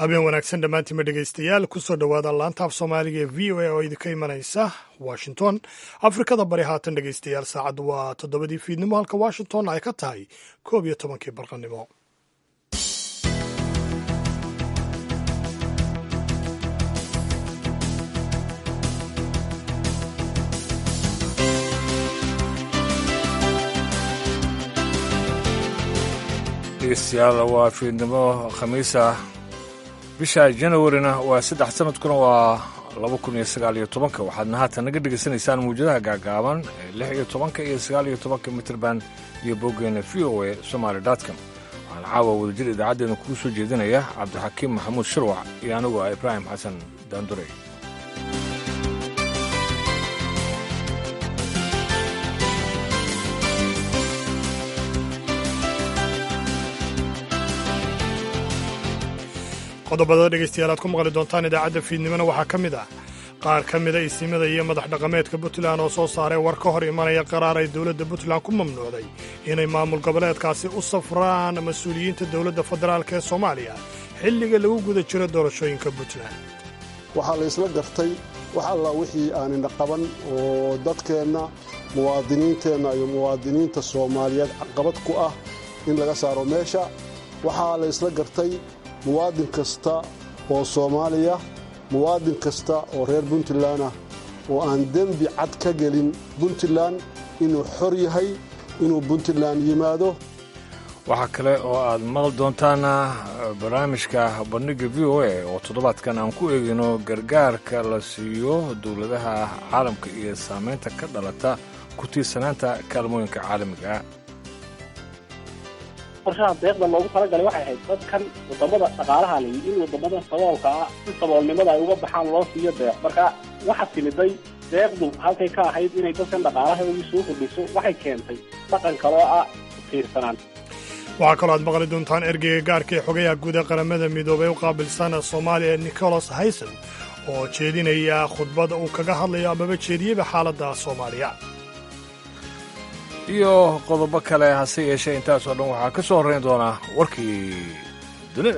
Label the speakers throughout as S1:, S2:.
S1: habeen wanaagsan dhammaantiinma dhegaystayaal kusoo dhowaada laantaaf soomaaliga ee v o a oo idinka imanaysa washington afrikada bari haatan dhegaystayaal saacaddu waa toddobadii fiidnimo halka washington ay ka tahay koob iyo tobankii barqanimo
S2: dhegeystayaal waa fiidnimo khamiisa bisha janawarina waa saddex sanadkuna waa laba kun iyo sagaal iyo tobanka waxaadna haatan naga dhegaysanaysaan mawjadaha gaagaaban ee lix iyo tobanka iyo sagaal iyo tobanka mitrband iyo boggeena v o a somaali dotcom waxaana caawa wadajir idaacaddeena kugu soo jeedinaya cabdixakiim maxamuud shirwac iyo anigu ah ibraahim xasan daandurey
S1: qodobada dhegaystayaal aad ku maqli doontaan idaacadda fiidnimona waxaa ka mid ah qaar ka mida isimada iyo madax dhaqameedka puntland oo soo saaray war ka hor imanaya qaraar ay dowladda puntland ku mamnuucday inay maamul goboleedkaasi u safraan mas-uuliyiinta dowladda federaalk ee soomaaliya xilliga lagu guda jiro doorashooyinka puntland
S3: waxaa la isla gartay wax alla wixii aanina qaban oo dadkeenna muwaadiniinteenna iyo muwaadiniinta soomaaliyeed caqabad ku ah in laga saaro meesha waxaa la isla gartay muwaadin kasta oo soomaaliya muwaadin kasta oo reer puntland ah oo aan dembi cad ka gelin puntland inuu xor yahay inuu puntland yimaado
S2: waxaa kale oo aad maqli doontaana barnaamijka bandhigga v o a oo toddobaadkan aan ku eegayno gargaarka la siiyo dowladaha caalamka iyo saamaynta ka dhalata ku tiirsanaanta kaalmooyinka caalamiga
S4: qorshaha deeqda loogu talagalay waxay ahayd dadkan wadamada dhaqaalaha la yidhi in wadamada saboolka ah si saboolnimada ay uga baxaan loo siiyo deeq marka waxa timiday deeqdu halkay ka ahayd inay dadkan dhaqaalahoodii soo kordhiso waxay keentay dhaqan kaloo ah tiirsanaan
S1: waxaa kaloo aad maqli doontaan ergeyga gaarka ee xogayaha guud ee qaramada midoobay u qaabilsan soomaaliya nicholas hayson oo jeedinaya khudbada uu kaga hadlayo amaba jeediyeyba xaaladda soomaaliya
S2: iyo qodobo kale hase yeeshee intaasoo dhan waxaa ka soo horrayn doonaa warkii dunida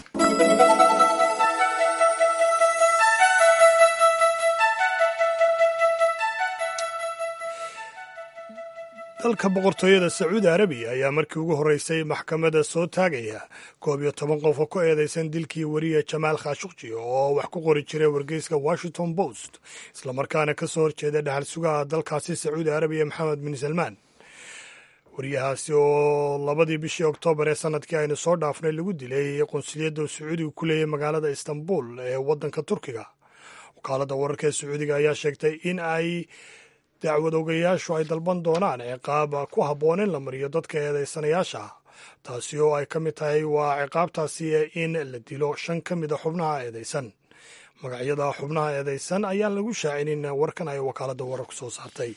S1: dalka boqortooyada sacuudi arabiya ayaa markii ugu horreysay maxkamadda soo taagaya koob iyo toban qof oo ku eedaysan dilkii weriya jamaal khashukji oo wax ku qori jiray wargeyska washington post islamarkaana ka soo horjeeda dhaxal sugaha dalkaasi sacuudi arabiya maxamed bin salmaan wariyahaasi oo labadii bishii oktoobar ee sanadkii aynu soo dhaafnay lagu dilay qunsuliyadda uu sacuudiga ku leeyay magaalada istanbul ee waddanka turkiga wakaaladda wararka ee sacuudiga ayaa sheegtay in ay dacwad ogayaashu ay dalban doonaan ciqaab ku habboon in la mariyo dadka eedaysanayaasha taasi oo ay ka mid tahay waa ciqaabtaasi in la dilo shan ka mid a xubnaha eedaysan magacyada xubnaha eedaysan ayaan lagu shaacinin warkan ay wakaaladda wararku soo saartay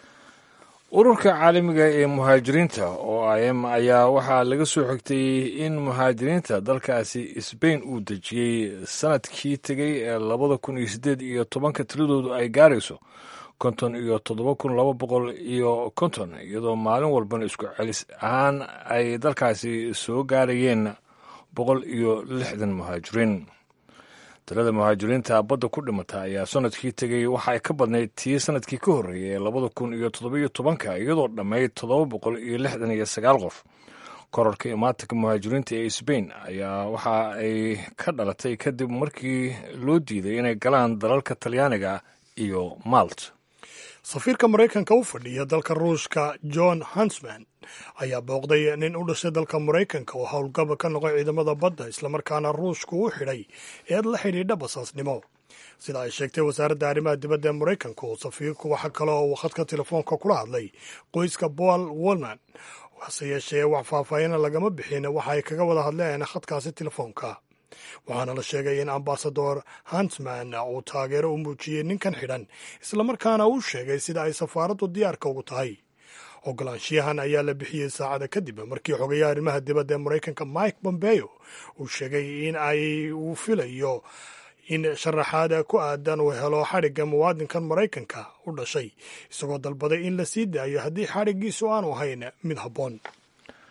S2: ururka caalamiga ee muhaajiriinta oo im ayaa waxaa laga soo xigtay in muhaajiriinta dalkaasi sbain uu dejiyey sanadkii tegey ee labada kun iyo siddeed iyo tobanka tiradoodu ay gaarayso konton iyo toddoba kun laba boqol iyo konton iyadoo maalin walbana isku celis ahaan ay dalkaasi soo gaarayeen boqol iyo lixdan muhaajiriin tirada muhaajiriinta badda ku dhimata ayaa sanadkii tegey waxa ay ka badnayd tii sanadkii ka horreeyay ee labada kun iyo toddobiyo tobanka iyadoo dhammayd toddoba boqol iyo lixdan iyo sagaal qof korarka imaatanka muhaajiriinta ee sbain ayaa waxa ay ka dhalatay kadib markii loo diiday inay galaan dalalka talyaaniga iyo malt
S1: safiirka maraykanka u fadhiya dalka ruushka john hansman ayaa booqday nin u dhashay dalka maraykanka oo howlgaba ka noqay ciidamada badda islamarkaana ruushku u xidhay eed la xidhiidha basaasnimo sida ay sheegtay wasaaradda arrimaha dibadda ee maraykanka oo safiirku waxa kale oo uu khadka telefoonka kula hadlay qoyska paul wolman hase yeeshee wax faahfaahina lagama bixin waxa ay kaga wada hadleen khadkaasi telefoonka waxaana la sheegay in ambasador hansman uu taageero u muujiyey ninkan xidhan islamarkaana uu sheegay sida ay safaaraddu diyaarka ugu tahay ogolaanshiyahan ayaa la bixiyey saacada kadib markii xogayaha arrimaha dibadda ee maraykanka mike bombeo uu sheegay in ay uu filayo in sharaxaad ku aadan uu helo xadhigga muwaadinkan maraykanka u dhashay isagoo dalbaday in la sii daayo haddii xadhiggiisu aanu ahayn mid habboon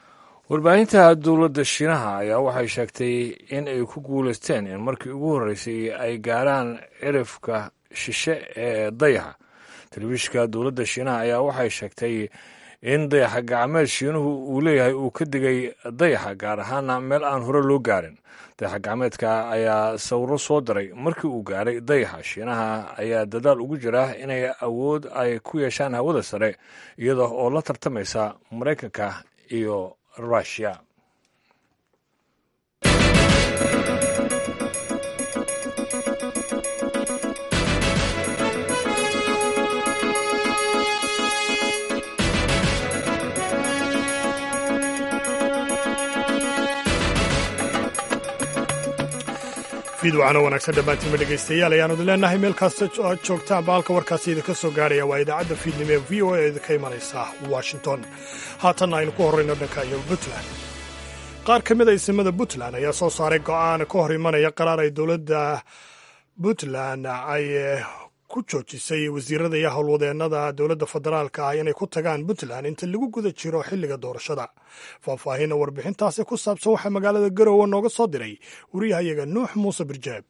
S2: warbaahinta dowladda shiinaha ayaa waxay sheegtay in ay ku guulaysteen in markii ugu horreysay ay gaaraan cirifka shishe ee dayaxa telefishinka dowladda shiinaha ayaa waxay sheegtay in dayaxa gacmeed shiinuhu uu leeyahay uu ka digay dayaxa gaar ahaana meel aan hore loo gaarin dayaxa gacmeedka ayaa sawiro soo diray markii uu gaaray dayaxa shiinaha ayaa dadaal ugu jira inay awood ay ku yeeshaan hawada sare iyada oo la tartamaysa maraykanka iyo rushia
S1: fiidwacano wanaagsan dhammaantiinma dhegaystayaal ayaanu idin leenahay meel kasta aad joogtaan baalka warkaasi idinka soo gaarhaya waa idaacadda fiidnimo ee v o a idinka imanaysa washington haatanna aynu ku horrayno dhanka iyo puntland qaar ka mid a isimada puntland ayaa soo saaray go'aan ka hor imanaya qaraar ay dowladda puntland ay ku joojisay wasiirada iyo howlwadeennada dowladda federaalka ah inay ku tagaan puntland inta lagu guda jiro xilliga doorashada faahfaahinna warbixintaasi ku saabsan waxaa magaalada garowe nooga soo diray wariyahayaga nuux muuse birjaab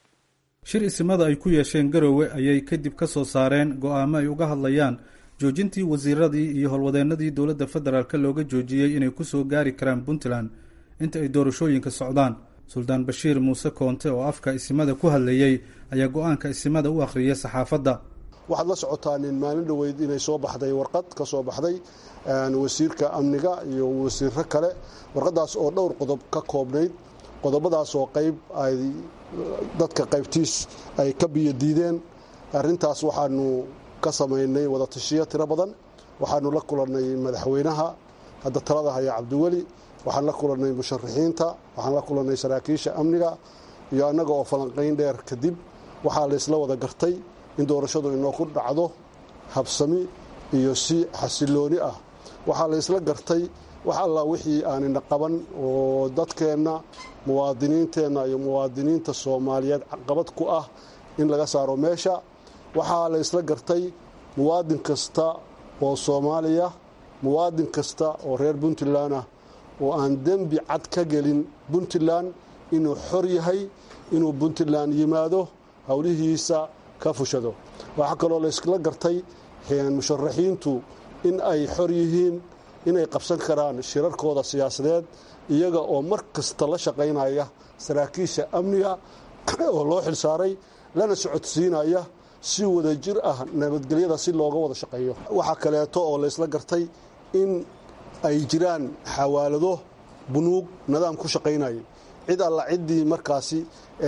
S5: shir isimada ay ku yeesheen garowe ayay kadib ka soo saareen go'aamo ay uga hadlayaan joojintii wasiiradii iyo howlwadeennadii dowladda federaalk looga joojiyey inay ku soo gaari karaan puntland inta ay doorashooyinka socdaan suldaan bashiir muuse koonte oo afka isimada ku hadlayey ayaa go-aanka isimada u akhriyay saxaafadda
S3: waxaad la socotaa nin maalin dhoweyd inay soo baxday warqad ka soo baxday wasiirka amniga iyo wasiiro kale warqadaas oo dhowr qodob ka koobnayd qodobadaas oo qayb ay dadka qaybtiis ay ka biyo diideen arintaas waxaanu ka samaynay wadatashiyo tiro badan waxaanu la kulannay madaxweynaha hadda talada haya cabdiweli waxaan la kulannay musharaxiinta waxaan la kulannay saraakiisha amniga iyo annaga oo falanqayn dheer kadib waxaa la isla wada gartay in doorashadu inooku dhacdo habsami iyo si xasilooni ah waxaa la isla gartay wax alla wixii aanina qaban oo dadkeenna muwaadiniinteenna iyo muwaadiniinta soomaaliyeed caqabad ku ah in laga saaro meesha waxaa la isla gartay muwaadin kasta oo soomaaliya muwaadin kasta oo reer puntland ah oo aan dembi cad ka gelin puntland inuu xor yahay inuu puntland yimaado howlihiisa ka fushado waxaa kaloo laysla gartay musharaxiintu in ay xor yihiin inay qabsan karaan shirarkooda siyaasadeed iyaga oo mar kasta la shaqaynaya saraakiisha amniga oo loo xilsaaray lana socodsiinaya si wada jir ah nabadgelyada si looga wada shaqeeyo waxaa kaleeto oo laysla gartay in ay jiraan xawaalado bunuug nidaam ku shaqaynaya cid alla ciddii markaasi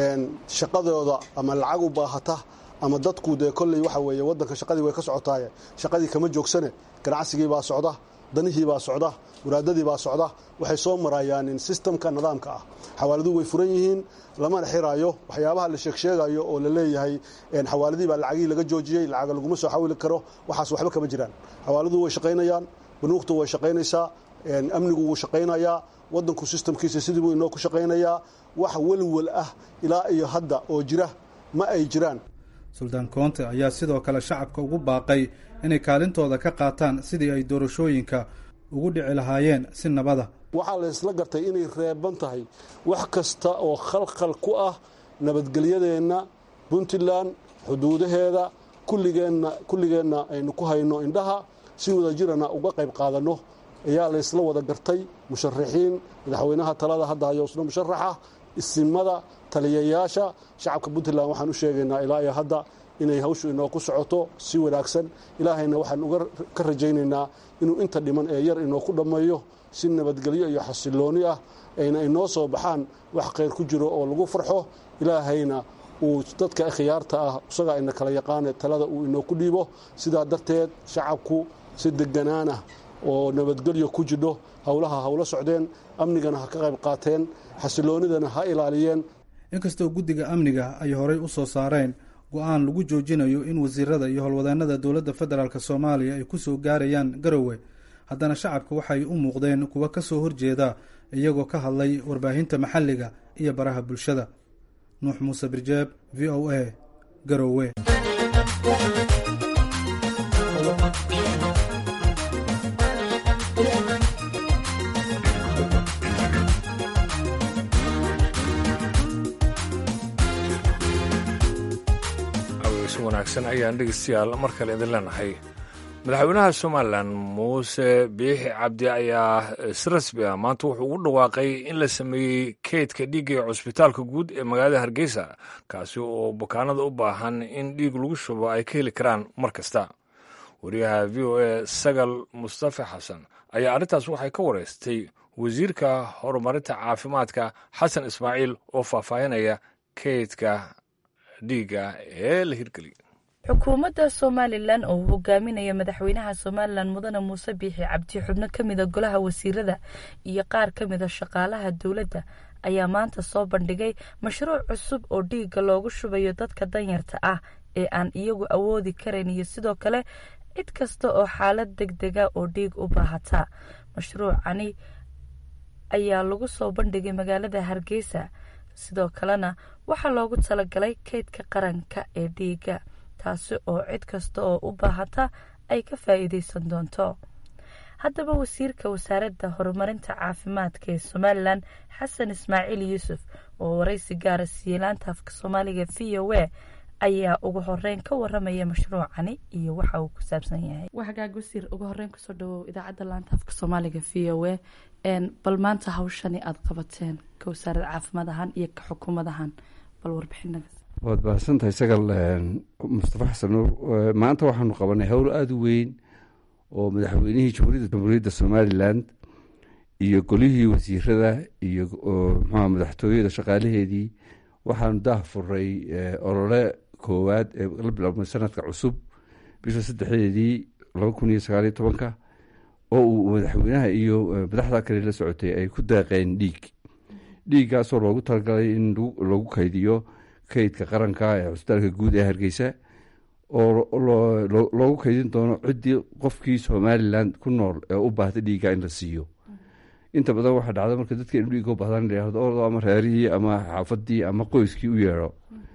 S3: shaqadooda ama lacag u baahata ama dadku dee kolley waxa weeye waddanka shaqadii way ka socotaaye shaqadii kama joogsane ganacsigii baa socda danihii baa socda waraadadii baa socda waxay soo marayaan sistamka nidaamka ah xawaaladuu way furan yihiin lamana xiraayo waxyaabaha la sheegsheegayo oo la leeyahay xawaaladii baa lacagihii laga joojiyey lacaga laguma soo xawili karo waxaas waxba kama jiraan xawaaladuu way shaqaynayaan banuugtu way shaqaynaysaa amnigu wuu shaqaynayaa wadanku sistamkiisa sidii buu inoo ku shaqaynayaa wax welwel ah ilaa iyo hadda oo jira ma ay jiraan
S5: suldaan koonte ayaa sidoo kale shacabka ugu baaqay inay kaalintooda ka qaataan sidii ay doorashooyinka ugu dhici lahaayeen si nabada
S3: waxaa la isla gartay inay reeban tahay wax kasta oo khalkhal ku ah nabadgelyadeenna puntland xuduudaheeda kulligeenna kulligeenna aynu ku hayno indhaha si wadajirana uga qayb qaadanno ayaa la isla wada gartay musharaxiin madaxweynaha talada hadda hayo isna musharaxa isimada taliyayaasha shacabka puntland waxaan u sheegaynaa ilaa iyo hadda inay hawshu inoo ku socoto si wanaagsan ilaahayna waxaan uga ka rajaynaynaa inuu inta dhiman ee yar inoo ku dhammeeyo si nabadgelyo iyo xasilooni ah ayna inoo soo baxaan wax khayr ku jiro oo lagu farxo ilaahayna uu dadka khiyaarta ah isagaa ina kala yaqaane talada uu inoo ku dhiibo sidaa darteed shacabku si deganaanah oo nabadgelyo ku jidho howlaha hawlo socdeen amnigana ha ka qayb qaateen xasiloonidana ha ilaaliyeen
S5: inkastoo guddiga amniga ay horay u soo saareen go-aan lagu joojinayo in wasiirada iyo howlwadeennada dowladda federaalk soomaaliya ay ku soo gaarayaan garowe haddana shacabka waxay u muuqdeen kuwa ka soo horjeeda iyagoo ka hadlay warbaahinta maxalliga iyo baraha bulshada nuux muuse birjeeb v o a garowe
S2: si wanaagsan ayaan dhegeystayaal mar kale idin leenahay madaxweynaha somalilan muuse biixi cabdi ayaa si rasmi ah maanta wuxuu ugu dhawaaqay in la sameeyey keydka dhiigga ee cusbitaalka guud ee magaalada hargeysa kaasi oo bukaanada u baahan in dhiig lagu shubo ay ka heli karaan mar kasta wariyaha v o a sagal mustafa xasan ayaa arrintaas waxay ka wareystay wasiirka horumarinta caafimaadka xasan ismaaciil oo faahfaahinaya keydka dhiigga ee la hirgeliya
S6: xukuumadda somalilan oo uu hogaaminaya madaxweynaha somalilan mudane muuse biixi cabdi xubno ka mida golaha wasiirada iyo qaar ka mida shaqaalaha dowladda ayaa maanta soo bandhigay mashruuc cusub oo dhiigga loogu shubayo dadka danyarta ah ee aan iyagu awoodi karayn iyo sidoo kale cid kasta oo xaalad deg dega oo dhiig u baahata mashruucani ayaa lagu soo bandhigay magaalada hargeysa sidoo kalena waxaa loogu talagalay keydka qaranka ee dhiigga taasi oo cid kasta oo u baahata ay ka faa'iideysan doonto haddaba wasiirka wasaaradda horumarinta caafimaadka ee somalilan xasan ismaaciil yuusuf oo waraysi gaara siiyey laanta afka soomaaliga v o a ayaa ugu horeyn ka waramaya mashruucani iyo waxa uu ku saabsan yahay waxagaag wasiir ugu horeyn kusoo dhawow idaacadda laanta afka soomaaliga v o a bal maanta hawshani aada qabateen ka wasaaradda caafimaad ahaan iyo ka xukuumad ahaan bal warbixinaga
S7: waad mahadsantahay sagal mustafa xasan nuur maanta waxaanu qabanay howl aada u weyn oo madaxweynihii jamhuuriyadda jamhuuriyadda somalilan iyo golihii wasiirada iyo mxua madaxtooyada shaqaalaheedii waxaanu daah furay olole koowaad ee la bilaabmay sanadka cusub bisha saddexdeedii laba kun iyo sagaaliyo tobanka oo uu madaxweynaha iyo madaxda kale la socotay ay ku daaqeen dhiig dhiiggaasoo loogu talagalay in lagu kaydiyo kaydka qaranka ee cusbitaalka guud ee hargeysa oo loogu kaydin doono ciddii qofkii somalilan ku nool ee u baahda dhiigga in la siiyo inta badan waxaa dhacda marka dadka inu dhiigga u bahdaan layihahdo ordo ama reerihii ama xaafadii ama qoyskii u yeedho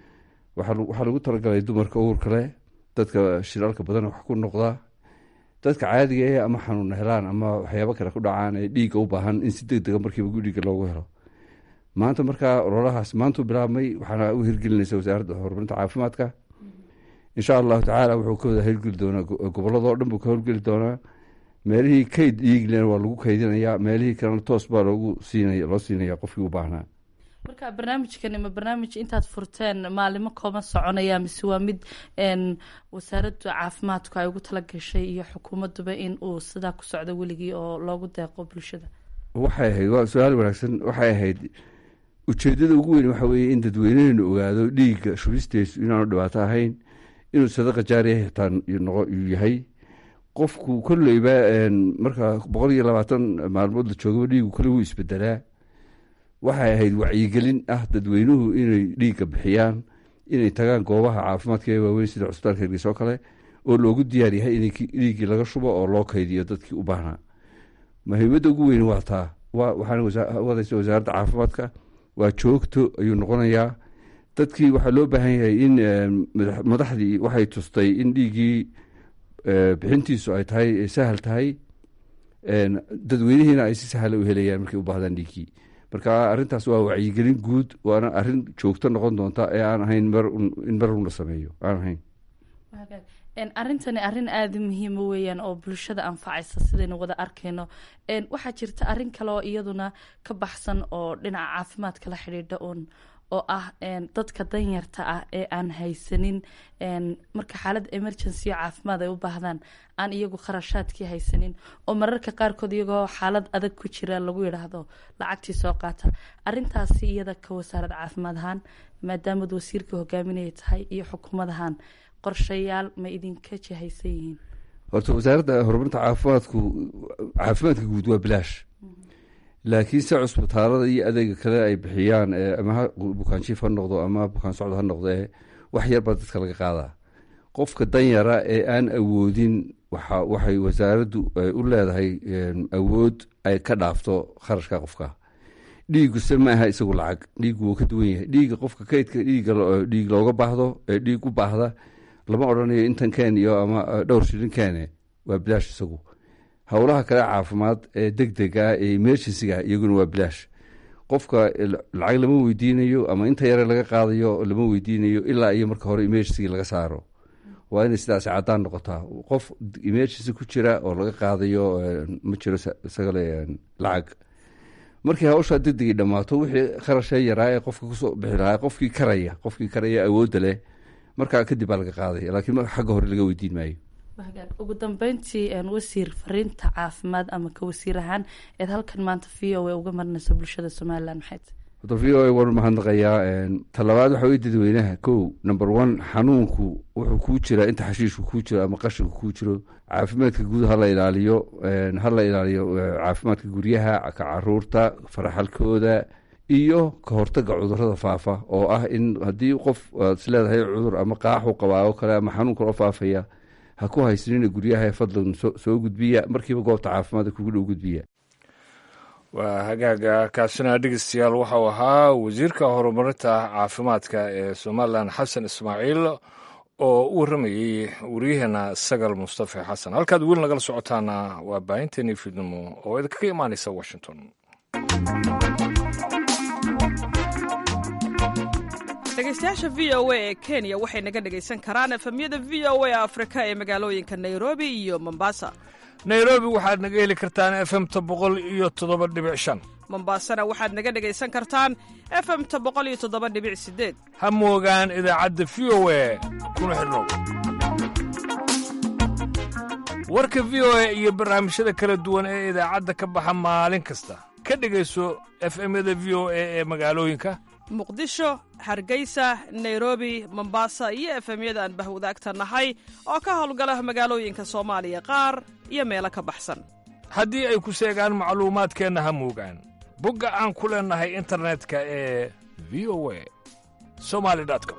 S7: waxaa lagu talagalay dumarka uurka leh dadka shiraalka badan wax ku noqda dadka caadiga ee ama xanuuna helaan ama waxyaabo kale ku dhacaan ee dhiigga u baahan in si deg dega markiiba dhiigga loogu helo maanta markaa ololahaas maantuu bilaabmay waxaana u hirgelinaysa wasaaradda horumarinta caafimaadka insha allahu tacaala wuxuu ka wada hirgeli doonaa gobolladoo dhan buu ka howlgeli doonaa meelihii kayd dhiiglena waa lagu kaydinayaa meelihii kalena toos baa loogu siinaya loo siinaya qofkii u baahnaa
S6: marka barnaamijkani ma barnaamij intaad furteen maalimo kooban soconaya mise waa mid wasaaradda caafimaadku ay ugu tala gashay iyo xukuumaduba in uu sidaa ku socdo weligii oo loogu deeqo bulshada
S7: waxay ahayd waa su-aal wanaagsan waxay ahayd ujeedada ugu weyn waxa weeye in dadweyneheenu ogaado dhiigga shubisteesu inaanu dhibaato ahayn inuu sadaqa jaariya xitaa yahay qofku kolleyba marka boqol iyo labaatan maalmood la joogaba dhiigu kole wuu isbedelaa waxay ahayd wacyigelin ah dadweynuhu inay dhiigga bixiyaan inay tagaan goobaha caafimaadka ee waaweyn sida cusbitaalka hargeysa oo kale oo loogu diyaar yahay in dhiiggii laga shubo oo loo kaydiyo dadkii u baahnaa muhiimadda ugu weyn waa taa waxaana wadaysa wasaaradda caafimaadka waa joogto ayuu noqonayaa dadkii waxaa loo baahan yahay in madaxdii waxay tustay in dhiiggii bixintiisu ay tahay sahal tahay dadweynihiina ay si sahla u helayaan markay u baahdaan dhiiggii marka arrintaas waa wacyigelin guud waana arrin joogto noqon doonta ee aan ahayn in marun la sameeyo aan ahayn
S6: arrintani arrin aada muhiima weeyaan oo bulshada anfacaysa sidaynu wada arkayno waxaa jirta arrin kale oo iyaduna ka baxsan oo dhinaca caafimaadka la xidhiidha un oo ah dadka danyarta ah ee aan haysanin marka xaalad emergency o caafimaad ay u baahdaan aan iyagu kharashaadkii haysanin oo mararka qaarkood iyagoo xaalad adag ku jira lagu yidhaahdo lacagtii soo qaata arintaasi iyada ka wasaarad caafimaad ahaan maadaamaad wasiirka hogaaminaya tahay iyo xukuumad ahaan qorshayaal ma idinka jihaysan yihiin
S7: horta wasaaradda horumarinta caafimaadku caafimaadka guud waa bilaash laakiin se cusbitaalada iyo adeega kale ay bixiyaan ama bukaanjiif ha noqdo ama bukaan socdo ha noqdo ee wax yar baa dadka laga qaadaa qofka danyara ee aan awoodin waxay wasaaraddu u leedahay awood ay ka dhaafto kharashka qofka dhiiguse ma aha isagu lacag dhiigu wuu ka duwan yahay dhiiga qofka kaydka dhiig looga baahdo ee dhiig u baahda lama odhanayo intan keen iyo ama dhowr shilin keene waa bilaash isagu howlaha kale caafimaad ee deg dega ee emergencyga iyaguna waa bilaash qofka lacag lama weydiinayo ama inta yare laga qaadayo lama weydiinayo ilaa iyo marka hore emergency laga saaro waa inay sidaasi caddaan noqotaa qof emergency ku jira oo laga qaadayo ma jiro isagale lacag markii hawshaa degdegay dhammaato wixii kharashee yaraa ee qofka kusoo bixi lahaa qofkii karaya qofkii karaya awoodda leh markaa kadib baa laga qaadaya laakiin xagga hore laga weydiin maayo
S6: ugu dambeyntii wasiir fariinta caafimaad ama ka wasiir ahaan eed halkan maanta v o a uga marinayso bulshada somalilan maxayd
S7: horta v o a waan mahadnaqayaa talabaad waxa wey dadweynaha kow number one xanuunku wuxuu kuu jiraa inta xashiishku kuu jiro ama qashinku kuu jiro caafimaadka guud hala ilaaliyo hala ilaaliyo caafimaadka guryaha ka caruurta faraxalkooda iyo ka hortaga cudurada faafa oo ah in haddii qof aad is leedahay cudur ama qaaxu qabaa oo kale ama xanuun kaloo faafaya ha ku haysanina guryaha fadlan soo gudbiya markiiba goobta caafimaadka kugu dhow gudbiya
S2: waa hagaaga kaasina dhegeystayaal waxau ahaa wasiirka horumarinta caafimaadka ee somalilan xasan ismaaciil oo u warramayey wariyaheena sagal mustafa xasan halkaad weli nagala socotaana waa baahinteennii fiidnimo oo idinkaga imaanaysa washington
S8: dhegeystayaasha v o a ee kenya waxay naga dhegaysan karaan efemyada v o a afrika ee magaalooyinka nairobi iyo mombasa
S2: nairobi waxaad naga heli kartaan efemta boqol iyo toddoba dhibic shan
S8: mombasana waxaad naga dhegaysan kartaan efemta boqol iyo toddoba dhibic sideed
S2: ha moogaan idaacadda v o a kuna xidhnow warka v o a iyo barnaamijyada kala duwan ee idaacadda ka baxa maalin kasta ka dhegayso efemyada v o a ee magaalooyinka
S8: muqdisho hargeysa nairobi mombasa iyo efemyada aan bahwadaagta nahay oo ka howlgala magaalooyinka soomaaliya qaar iyo meelo ka baxsan
S2: haddii ay ku seegaan macluumaadkeenna ha moogaan bogga aan ku leennahay internetka ee v o a somali com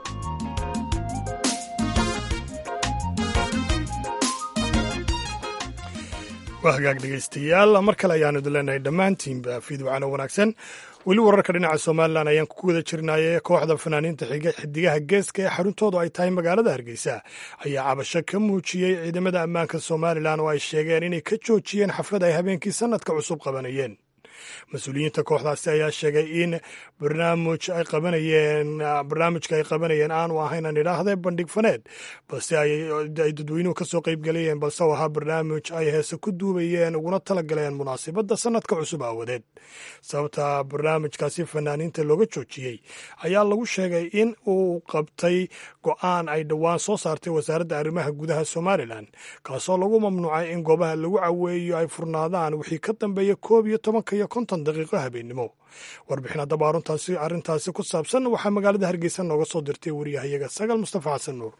S1: waa hagaag dhegaystayaal mar kale ayaanu idin leenahay dhammaantiinba fiidwacano wanaagsan weli wararka dhinaca somalilan ayaan ku guda jirnaaye kooxda fanaaniinta xidigaha geeska ee xaruntoodu ay tahay magaalada hargeysa ayaa cabasho ka muujiyey ciidamada ammaanka somalilan oo ay sheegeen inay ka joojiyeen xaflad ay habeenkii sanadka cusub qabanayeen mas-uuliyiinta kooxdaasi ayaa sheegay in barnaamij ay qabanayeen barnaamijka ay qabanayeen aanu ahayn aan idhaahdee bandhig faneed balse ay dadweynuhu kasoo qeybgalayeen balse u ahaa barnaamij ay heese ku duubayeen uguna talagaleen munaasibadda sanadka cusub aawadeed sababta barnaamijkaasi fanaaniinta looga joojiyey ayaa lagu sheegay in uu qabtay go-aan ay dhowaan soo saartay wasaaradda arrimaha gudaha somalilan kaasoo lagu mamnuucay in goobaha lagu caweeyo ay furnaadaan wixii ka dambeeya koob iyo tobanka iyo konton daqiiqo habeennimo warbixin haddaba aruntaasi arrintaasi ku saabsan waxaa magaalada hargeysa nooga soo dirtay wariyahayaga sagal mustafa xasan nuur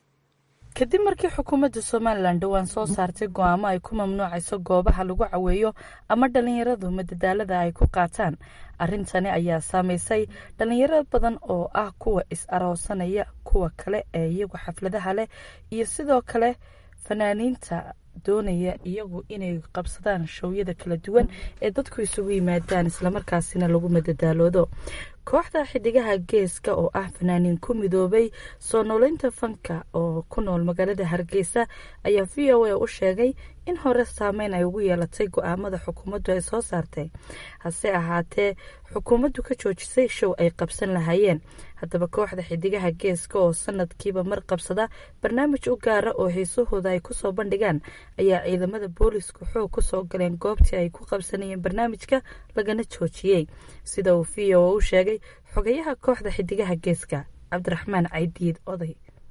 S6: kadib markii xukuumadda somalilan dhowaan soo saartay go-aamo ay ku mamnuucayso goobaha lagu caweeyo ama dhallinyaradu madadaalada ay ku qaataan arrintani ayaa saameysay dhallinyaro badan oo ah kuwa is-aroosanaya kuwa kale ee iyagu xafladaha leh iyo sidoo kale fanaaniinta doonaya iyagu inay qabsadaan showyada kala duwan ee dadku isugu yimaadaan islamarkaasina lagu madadaaloodo kooxda xidigaha geeska oo ah fanaaniin ku midoobay soo nooleynta fanka oo ku nool magaalada hargeysa ayaa v o a u sheegay in hore saameyn ay ugu yeelatay go-aamada xukuumaddu ay soo saartay hase ahaatee xukuumaddu ka joojisay show ay qabsan lahaayeen haddaba kooxda xidigaha geeska oo sanadkiiba mar qabsada barnaamij u gaara oo heesahooda ay kusoo bandhigaan ayaa ciidamada boolisku xoog kusoo galeen goobtii ay ku qabsanayeen barnaamijka lagana joojiyey sida uu v o u sheegay xogayaha kooxda xidigaha geeska cabdiraxmaan caydiid oday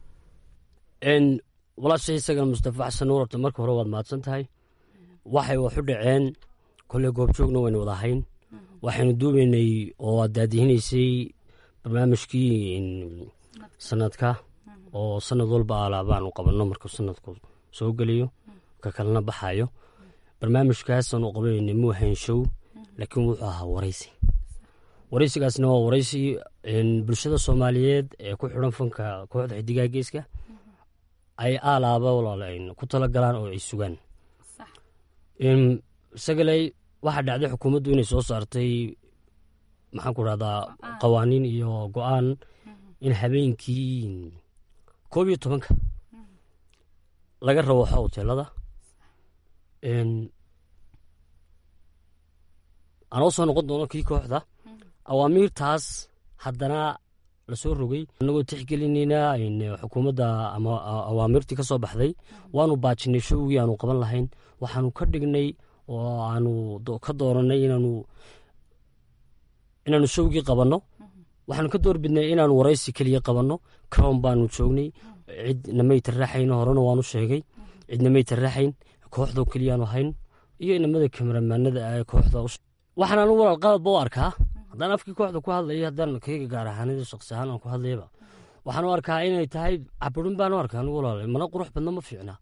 S9: walaasha isaga mustafa xasan nuur horta marka hore waad mahadsan tahay waxay wax u dhaceen kolley goobjoogna waynu wada ahayn waxaynu duubaynay oo aad daadihinaysay barnaamijkii sanadka oo sanad walba alaabaanu qabanno markuu sanadku soo geliyo ka kalena baxayo barnaamijkaasaanu qabanaynay muu ahayn show laakiin wuxuu ahaa waraysi waraysigaasna waa waraysi bulshada soomaaliyeed ee ku xidhan fanka kooxda xidigaha geeska ay aalaaba walaal ku talagalaan oo ay sugaan sagaley waxaa dhacday xukuumaddu inay soo saartay maxaan ku rahdaa qawaaniin iyo go-aan in habeenkii koob iyo tobanka laga rawaxo hoteelada anoo soo noqon doono kii kooxda awaamiirtaas haddana lasoo rogay annagoo tixgelinayna xukuumadda ama awaamirtii ka soo baxday waanu baajinay showgii aanu qaban lahayn waxaanu ka dhignay oo aanu ka dooranay inaanu inaanu showgii qabanno waxaanu ka doorbidnay inaanu waraysi keliya qabanno crown baanu joognay cid namay taraaxayn horena waanu sheegay cid namay taraaxayn kooxdoo keliyaanu hayn iyo inamada kameramaanada ee kooxda waxaan anigu walaal qalabba u arkaa haddaan afkii kooxda ku hadlaya haddaan kayga gaar ahaanida shaqsi ahaan aan ku hadlayaba waxaan u arkaa inay tahay caburin baan u arkaa anigu walaal mana qurux badna ma fiicna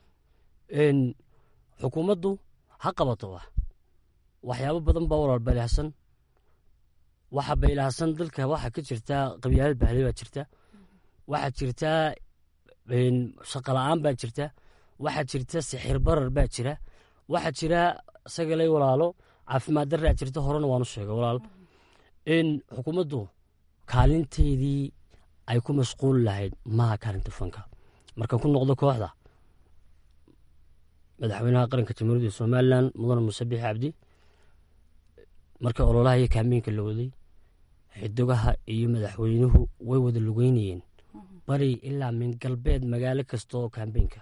S9: xukuumaddu ha qabato wax waxyaabo badan baa walaal baylahsan waxa baylahsan dalka waxa ka jirta qabyaalad bahley baa jirta waxaa jirta shaqala-aan baa jirta waxaa jirta sixir barar baa jira waxaa jira sagalay walaalo caafimaad daraa jirta horena waanu sheegay walaal in xukuumaddu kaalinteydii ay ku mashquuli lahayd maha kaalinta fanka marka ku noqdo kooxda madaxweynaha qaranka jamhuuriyadda somalilan mudane muuse bixi cabdi marka ololaha iyo kaambeynka la waday xidigaha iyo madaxweynuhu way wada lugeynayeen bari ilaa min galbeed magaalo kasta oo kaambeynka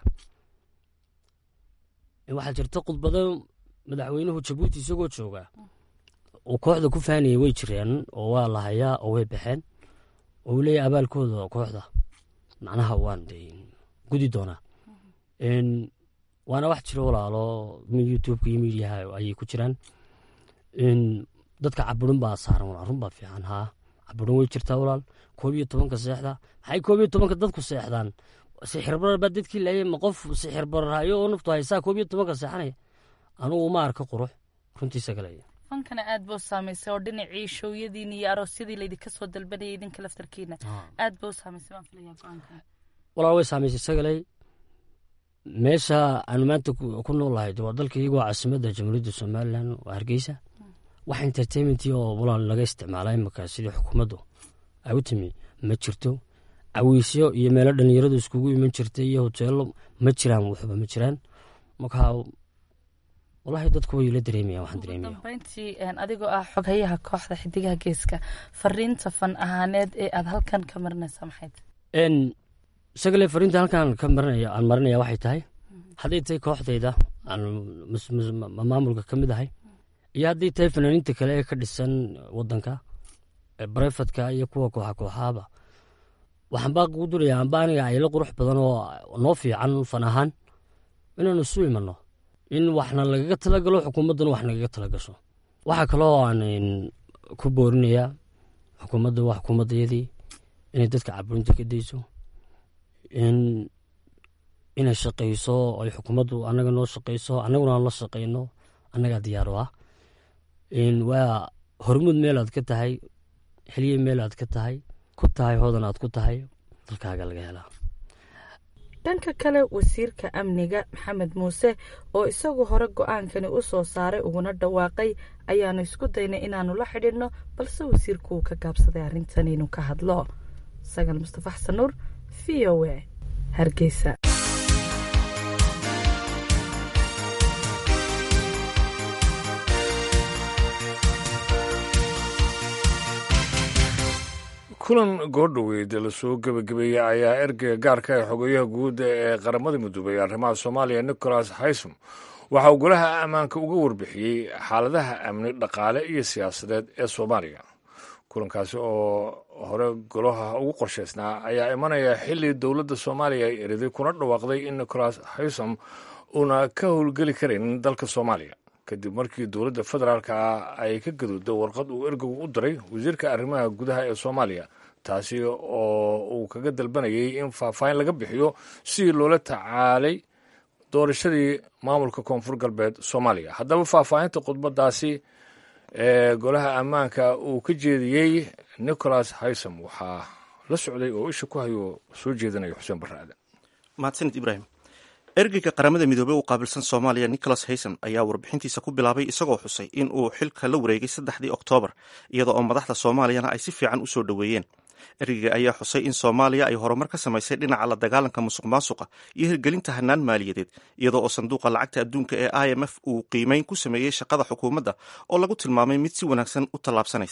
S9: waxaa jirta khudbado madaxweynuhu jabuuti isagoo jooga uu kooxda ku faanayay way jireen oo waa la hayaa oo way baxeen oo uu leeyahy abaalkooda kooxda macnaha waan gudi doonaa waana wax jiro walaalo youtubeka iyo midiyaha ayay ku jiraan dadka caburin baa saaran walaal run baa fiican haa caburin way jirtaa walaal koob iyo tobanka seexda maxay koob iyo tobanka dadku seexdaan sixir barar baa dadkii laayay ma qof sixir barar hayo oo naftu haysaa koob iyo tobanka seexanaya anugu ma arka qurux runtiisa galaya
S6: fankana aad buu saamaysay oo dhinacii showyadiina iyo aroosyadii laydinka soo dalbanayay idinka laftarkiina aad buu saamaysay baan filayaa go-aanka
S9: walaal way saamaysay sagalay meesha aanu maanta ku noolahay waa dalka iyagoo caasimadda jamhuuriyadda somalilan waa hargeysa wax entertainment oo walaal laga isticmaala imika sidii xukuumaddu ay u timi ma jirto cawiisyo iyo meelo dhalinyaradu iskugu iman jirtay iyo hoteelo ma jiraan waxba ma jiraan marka walahi dadku way la dareemayan waxaan dareemaya
S6: dambeyntii adigoo ah xoghayaha kooxda xidigaha geeska fariinta fan ahaaneed ee aad halkan ka marinaysaa maxayd
S9: isagale fariinta halkan ka marinaya aan marinaya waxay tahay hadday tahay kooxdayda aan maamulka ka mid ahay iyo hadday tahay fanaaniinta kale ee ka dhisan wadanka barefadka iyo kuwa kooxa kooxaaba waxaan baa kugu duraya amba aniga ayla qurux badan oo noo fiican fan ahaan inaanu isu imanno in waxna lagaga talagalo xukuumadduna wax nagaga talagasho waxaa kaloo aan ku boorinayaa xukuumadda waa xukuumaddayadii inay dadka caburinta ka dayso inay shaqayso ay xukuumaddu annaga noo shaqayso annaguna aan la shaqayno annagaa diyaaro ah waa hormuud meel aad ka tahay xiliye meel aad ka tahay ku tahay hoodan aad ku tahay dalkaaga laga helaa
S6: dhanka kale wasiirka amniga maxamed muuse oo isagu hore go-aankani u soo saaray uguna dhawaaqay ayaanu isku daynay inaanu la xidhinno balse wasiirku uu ka gaabsaday arrintan inuu ka hadlo sagal mustafa xasan nuur v o a hargeysa
S2: kulan goordhoweyd lasoo gebagabeeyey ayaa ergeyga gaarka ee xogeyaha guud ee qaramada midoobay arrimaha soomaaliya nicholas haysom waxa uu golaha ammaanka uga warbixiyey xaaladaha amni dhaqaale iyo siyaasadeed ee soomaaliya kulankaasi oo hore golaha ugu qorshaysnaa ayaa imanaya xilli dowladda soomaaliya ay eriday kuna dhawaaqday in nicholas haysom uuna ka howlgeli karin dalka soomaaliya kadib markii dowladda federaalka ah ay ka gaduuday warqad uu ergegu u diray wasiirka arrimaha gudaha ee soomaaliya taasi oo uu kaga dalbanayay in faahfaahin laga bixiyo sidii loola tacaalay doorashadii maamulka koonfur galbeed soomaaliya haddaba faahfaahinta khudbadaasi ee golaha ammaanka uu ka jeediyey nicholas haysom waxaa la socday oo isha ku hayo soo jeedinaya xuseen barre aadan
S10: mahadsanid ibraahim ergeyga qaramada midoobey u qaabilsan soomaaliya nicholas hayson ayaa warbixintiisa ku bilaabay isagoo xusay in uu xilka la wareegay saddexdii oktoobar iyada oo madaxda soomaaliyana ay si fiican u soo dhoweeyeen ergeyga ayaa xusay in soomaaliya ay horumar ka samaysay dhinaca la dagaalanka musuq maasuqa iyo hirgelinta hanaan maaliyadeed iyadoo oo sanduuqa lacagta adduunka ee i m f uu qiimeyn ku sameeyey shaqada xukuumadda oo lagu tilmaamay mid si wanaagsan u tallaabsanaysa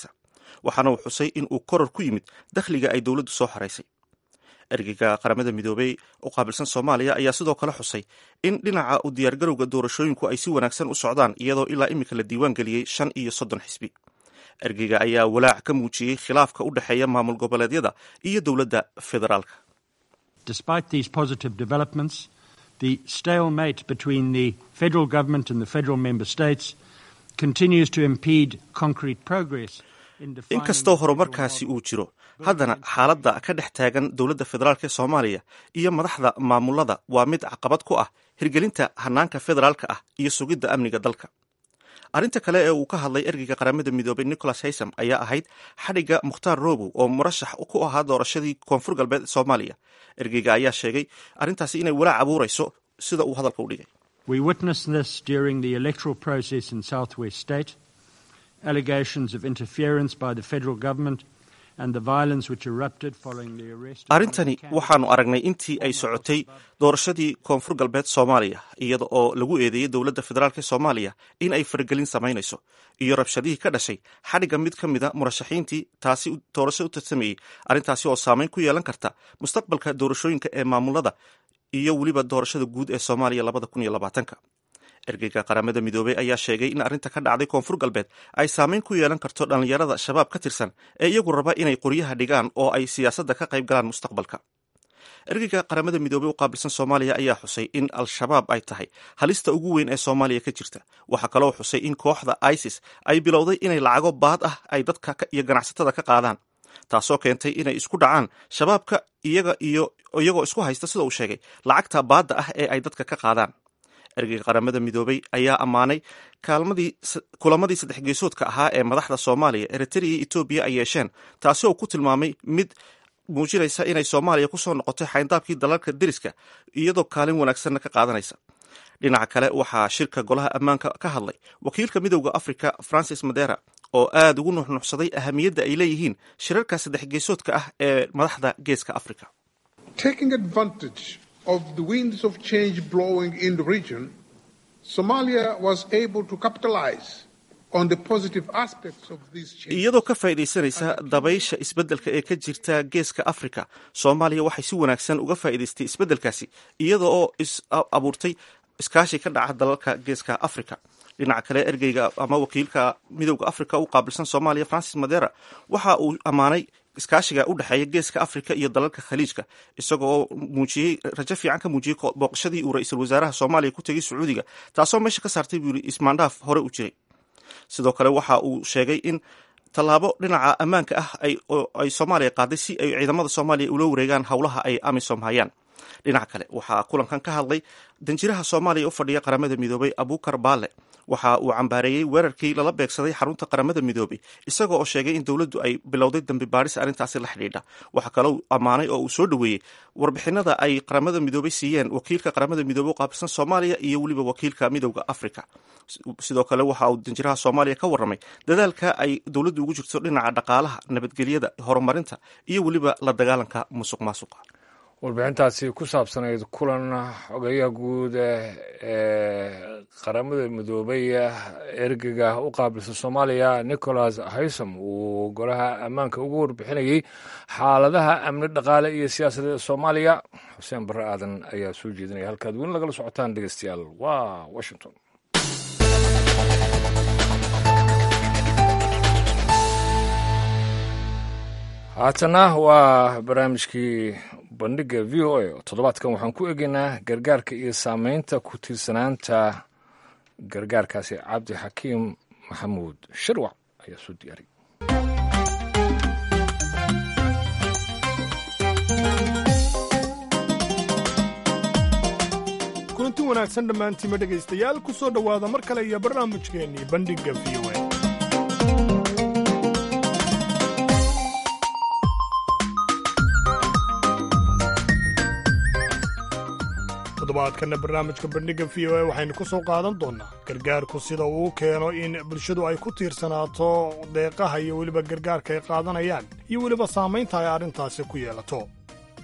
S10: waxaana uu xusay in uu koror ku yimid dakhliga ay dowladdu soo xaraysay ergeyga qaramada midoobey u qaabilsan soomaaliya ayaa sidoo kale xusay in dhinaca u diyaargarowga doorashooyinku ay si wanaagsan u socdaan iyadoo ilaa iminka la diiwaan geliyey shan iyo soddon xisbi ergeyga ayaa walaac ka muujiyey khilaafka u dhexeeya maamul goboleedyada iyo dowladda federaalka
S11: Despite these positive developments, the stalemate between the federal government and the federal member states continues to impede concrete progress in defining
S10: inkastoo horumarkaasi uu jiro haddana xaaladda ka dhex taagan dowladda federaalk ee soomaaliya iyo madaxda maamulada waa mid caqabad ku ah hirgelinta hanaanka federaalka ah iyo sugidda amniga dalka arrinta kale ee uu ka hadlay ergeyga qaramada midoobay nicholas haysam ayaa ahayd xadhigga mukhtaar robow oo murashax ku ahaa doorashadii koonfur galbeed soomaaliya ergeyga ayaa sheegay arrintaasi inay walaac abuurayso sida uu hadalka u dhigay
S11: We witnessed this during the electoral process in Southwest State. Allegations of interference by the federal government and the violence which erupted following the arrest of
S10: arrintani waxaanu aragnay intii ay socotay doorashadii koonfur galbeed soomaaliya iyada oo lagu eedeeyey dowladda federaalk ee soomaaliya in ay faragelin samaynayso iyo rabshadihii ka dhashay xadhigga mid ka mida murashaxiintii taasi doorasho u tartamayey arrintaasi oo saameyn ku yeelan karta mustaqbalka doorashooyinka ee maamulada iyo weliba doorashada guud ee soomaaliya labada kun iyo labaatanka ergeyga qaramada midoobey ayaa sheegay in arrinta ka dhacday koonfur galbeed ay saameyn ku yeelan karto dhallinyarada shabaab ka tirsan ee iyagu raba inay qoryaha dhigaan oo ay siyaasadda ka qayb galaan mustaqbalka ergeyga qaramada midoobey u qaabilsan soomaaliya ayaa xusay in al-shabaab ay tahay halista ugu weyn ee soomaaliya ka jirta waxaa kaloo xusay in kooxda isis ay bilowday inay lacago baad ah ay dadka iyo ganacsatada ka qaadaan taasoo keentay inay isku dhacaan shabaabka iyaga iyo iyagoo isku haysta sida uu sheegay lacagta baadda ah ee ay dadka ka qaadaan ergeyga qaramada midoobey ayaa ammaanay kaalmadii kulamadii saddex geesoodka ahaa ee madaxda soomaaliya eritrea iyo etoobiya ay yeesheen taasi oo ku tilmaamay mid muujinaysa inay soomaaliya kusoo noqotay xayndaabkii dalalka deriska iyadoo kaalin wanaagsanna ka qaadanaysa dhinaca kale waxaa shirka golaha ammaanka ka hadlay wakiilka midowda africa francis madera oo aad ugu nuxnuxsaday ahamiyadda ay leeyihiin shirarka saddex geesoodka ah ee madaxda geeska africa
S12: of the winds of change blowing in the region, Somalia was able to capitalize on the positive aspects of these changes.
S10: iyadoo ka faa'iidaysanaysa dabaysha isbeddelka ee ka jirta geeska africa soomaaliya waxay si wanaagsan uga faa'iidaystay isbeddelkaasi iyada oo is abuurtay iskaashi ka dhaca dalalka geeska africa dhinaca kale ergeyga ama wakiilka midowda africa u qaabilsan soomaaliya francis madera waxa uu ammaanay iskaashiga u dhexeeya geeska africa iyo dalalka khaliijka isagoo muujiyey rajo fiican ka muujiyey booqashadii uu ra-iisul wasaaraha soomaaliya ku tegey sacuudiga taasoo meesha ka saartay buu yiri ismaandhaaf hore u jiray sidoo kale waxa uu sheegay in tallaabo dhinaca ammaanka ah ay soomaaliya qaaday si ay ciidamada soomaaliya ula wareegaan howlaha ay amisom hayaan dhinaca kale waxaa kulankan ka hadlay danjiraha soomaaliya u fadhiya qaramada midoobay abukar baale waxa uu cambaareeyey weerarkii lala beegsaday xarunta qaramada midoobey isaga oo sheegay in dowladdu ay bilowday dambi baadhis arrintaasi la xidhiidha waxaa kaloo ammaanay oo uu soo dhoweeyey warbixinada ay qaramada midoobey siiyeen wakiilka qaramada midoobey u qaabilsan soomaaliya iyo weliba wakiilka midowda africa sidoo kale waxa uu danjiraha soomaaliya ka warramay dadaalka ay dowladdu ugu jirto dhinaca dhaqaalaha nabadgelyada horumarinta iyo weliba la dagaalanka musuq maasuqa
S2: warbixintaasi ku saabsanayd kulan xogeyaha guud ee qaramada midoobay ergega u qaabilsan soomaaliya nicholas haysom uu golaha ammaanka ugu warbixinayey xaaladaha amni dhaqaale iyo siyaasadeed soomaaliya xuseen barre aadan ayaa soo jeedinaya halkaad weli lagala socotaan dhegeystayaal waa washington haatana waa barnaamijkii bandhiga v o a toddobaadkan waxaan ku egeynaa gargaarka iyo saameynta ku tiirsanaanta gargaarkaasi cabdi xakiim maxamuud shirwac ayaa soo diyaariy
S1: kulanti wanaagsan dhammaantiima dhegaystayaal ku soo dhowaada mar kale iyo barnaamijkeennii bandhigga v o a toddobaadkanna barnaamijka bandhigga v o a waxaynu ku soo qaadan doonnaa gargaarku sida uu keeno in bulshadu ay ku tiirsanaato deeqaha iyo weliba gargaarka ay qaadanayaan iyo weliba saamaynta ay arrintaasi ku yeelato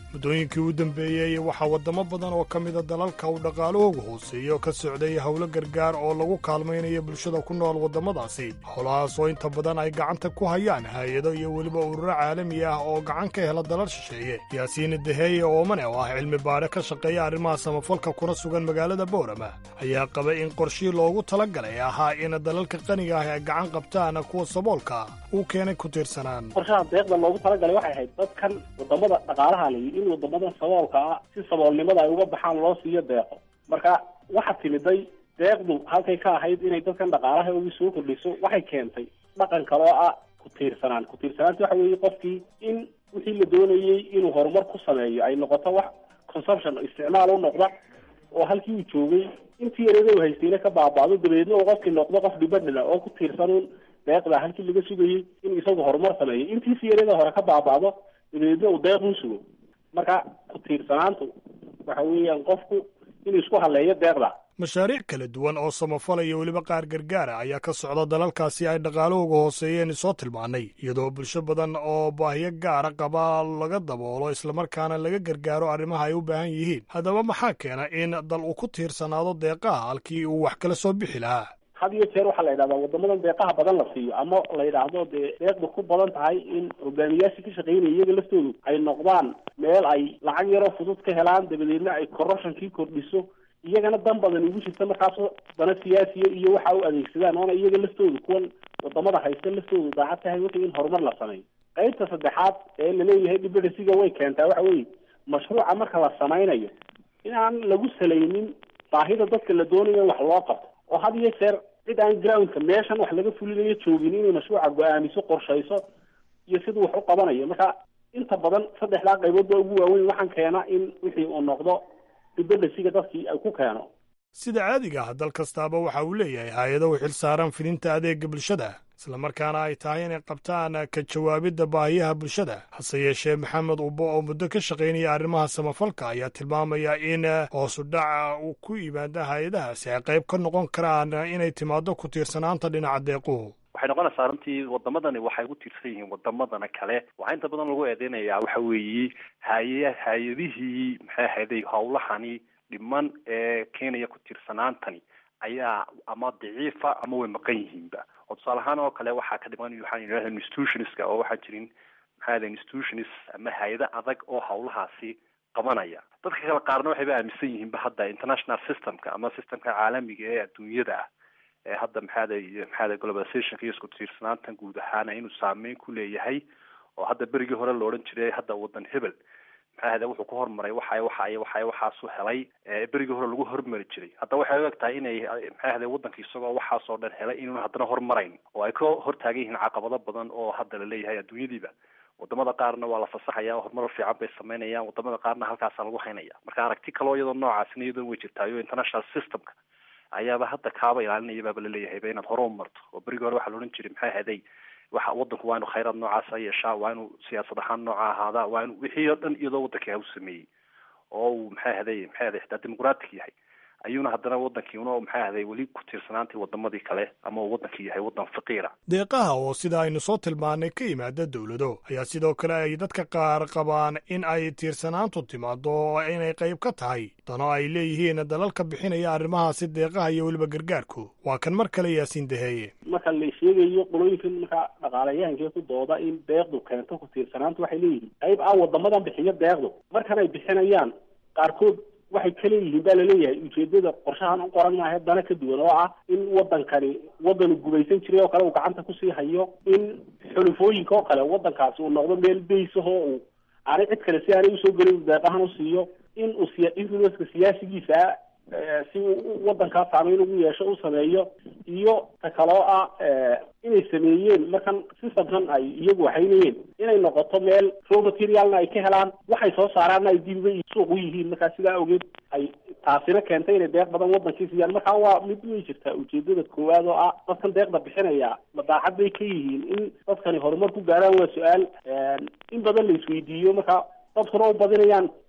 S1: muddooyinkii u dambeeyey waxaa waddamo badan oo ka mida dalalka uu dhaqaalahoogu hooseeyo ka socday howlo gargaar oo lagu kaalmaynayo bulshada ku nool waddamadaasi howlahaas oo inta badan ay gacanta ku hayaan hay-ado iyo weliba ururo caalami ah oo gacan ka hela dalal shisheeye yaasiin daheeye oomane oo ah cilmi baadhe ka shaqeeya arrimaha samafalka kuna sugan magaalada boorama ayaa qabay in qorshii loogu talagalay ahaa in dalalka qaniga ah ay gacan qabtaan kuwa saboolka uu keenay ku tiirsanaan
S4: qorshaha deeqda loogu talagalay waxay ahayd dadkan wadamada dhaqaalaha layi in wadamadan saboolka ah si saboolnimada ay uga baxaan loo siiyo deeqo marka waxa timiday deeqdu halkay ka ahayd inay dadkan dhaqaalaha ugi soo kordhiso waxay keentay dhaqan kaloo ah ku tiirsanaan ku tiirsanaanta waxa weeye qofkii in wixii la doonayey inuu horumar ku sameeyo ay noqoto wax consumption isticmaal u noqda oo halkii uu joogay intii yareeda u haystayna ka baabaado dabeedna uu qofkii noqdo qof dhibadhila oo ku tiirsanuun deeqda halkii laga sugayey in isagu horumar sameeyo intiisi yareeda hore ka baabaado dabeedna uu deeq u sugo marka ku tiirsanaantu waxa weeyaan qofku inuu isku haleeyo deeqda
S1: mashaariic kala duwan oo samafala iyo weliba qaar gargaara ayaa ka socda dalalkaasi ay dhaqaalahooga hooseeyeen soo tilmaannay iyadoo bulsho badan oo baahiyo gaara qaba laga daboolo islamarkaana laga gargaaro arrimaha ay u baahan yihiin haddaba maxaa keena in dal uu ku tiirsanaado deeqaha halkii uu wax kala soo bixi lahaa
S4: had iyo jeer waxaa la yidhahdaa wadamadan deeqaha badan la siiyo ama la yidhaahdo dee deeqda ku badan tahay in hogaamiyaashii ka shaqaynaya iyaga laftoodu ay noqdaan meel ay lacag yaroo fudud ka helaan dabadeedna ay corruptionkii kordhiso iyagana dan badan ugu jirta markaasoo dana siyaasiya iyo waxa u adeegsadaan oona iyaga laftoodu kuwan wadamada haysta laftoodu daacad tahay wixii in horumar la sameeyo qaybta saddexaad ee laleeyahay dibadhasiga way keentaa waxa weeye mashruuca marka la samaynayo in aan lagu salaynin baahida dadka la doonayo in wax loo qabto oo had iyo jeer cid aan groundka meeshan wax laga fulinayo joogin inay mashruuca go-aamiso qorshayso iyo siduu wax u qabanayo marka inta badan saddexdaa qaybood baa ugu waaweyn waxaan keena in wixii uu noqdo dibadhasiga dadkii ay ku keeno
S1: sida caadiga ah dal kastaaba waxa uu leeyahay hay-ado u xil saaran fidinta adeega bulshada islamarkaana ay tahay inay qabtaan ka jawaabidda baahiyaha bulshada hase yeeshee maxamed ubbo oo muddo ka shaqaynaya arrimaha samafalka ayaa tilmaamaya in hoosu dhaca uu ku yimaada hay-adahaasi ay qayb ka noqon karaan inay timaado ku tiirsanaanta dhinaca deequhu
S13: waxay noqonaysaa runtii wadamadani waxay ku tiirsan yihiin wadamadana kale waxaa inta badan lagu eedeynayaa waxa weeye hay hay-adihii maxay ahayday howlahani dhiman ee keenaya ku tiirsanaantani ayaa ama daciifa ama way maqan yihiinba oo tusaale ahaan oo kale waxaa ka dhiman waxaan yidhahda institutionska oo waxaa jirin maxay ahday institutions ama hay-ado adag oo howlahaasi qabanaya dadka kale qaarna waxayba aaminsan yihiinba hadda international systemka ama systemka caalamiga ee adduunyada ah ee hadda maxaaday maxaaday globalizationka iyo isku tiirsanaantan guud ahaana inuu saameyn ku leeyahay oo hadda berigii hore la odhan jiray hadda wadan hebel maxaahade wuxuu ku hormaray waxa waxa waxa waxaasu helay berigii hore lagu hormari jiray hadda waxay u eg tahay inay maxaahade wadanka isagoo waxaasoo dhan helay inuun haddana hormarayn oo ay ka hortaagan yihiin caqabado badan oo hadda la leeyahay adduunyadiiba wadamada qaarna waa la fasaxaya horumar fiican bay sameynayaan wadamada qaarna halkaasa lagu haynaya marka aragti kaloo iyadoo noocaasina iyadoo way jirtaayo international systemka ayaaba hadda kaaba ilaalinaya baaba laleeyahayba inaad hore u marto oo berigii hore waxaa la odhan jiray maxay ahaday waxa wadanku waa inu khayraad noocaasa yeeshaa waa inuu siyaasad ahaan nooca ahaadaa waa inu wixii oo dhan iyadoo wadanka u sameeyey oo uu maxay ahaday maxay ahaday xitaa dimuqraatic yahay ayuuna haddana wadankii una maxay ahaday weli ku tiirsanaantii wadamadii kale ama uu wadankii yahay wadan faqiira
S1: deeqaha oo sida aynu soo tilmaannay ka yimaada dowlado ayaa sidoo kale ay dadka qaar qabaan in ay tiirsanaantu timaado oo inay qayb ka tahay dano ay leeyihiin dalalka bixinaya arrimahaasi deeqaha iyo weliba gargaarku waa kan mar kale yaasiin daheeye
S4: marka la sheegayo qolooyinkan marka dhaqaalayahankee ku dooda in deeqdu keento ku tiirsanaantu waxay leeyihiin qayb ah wadamadan bixiyo deeqdu markan ay bixinayaan qaarkood waxay ka leeyihiin baa laleeyahay ujeedada qorshahan u qoran maaha dana ka duwan oo ah in wadankani wadanu gumaysan jiray oo kale uu gacanta kusii hayo in xulufooyinka oo kale wadankaasi uu noqdo meel baysahoo uu aanay cid kale si aanay usoo gelin deeqahan u siiyo in uu siya influenceka siyaasigiisa si uu wadankaa saameyn ugu yeesho u sameeyo iyo ta kaloo ah inay sameeyeen markan systemkan ay iyagu waxaynayeen inay noqoto meel raw materialna ay ka helaan waxay soo saaraanna ay dibiba suuq u yihiin markaa sidaa awgeed ay taasina keentay inay deeq badan wadankii siiyaan markaa waa mid way jirtaa ujeedada koowaad oo ah dadkan deeqda bixinaya madaaxad bay ka yihiin in dadkani horumar ku gaaraan waa su-aal in badan la isweydiiyo marka dadkuna u badinayaan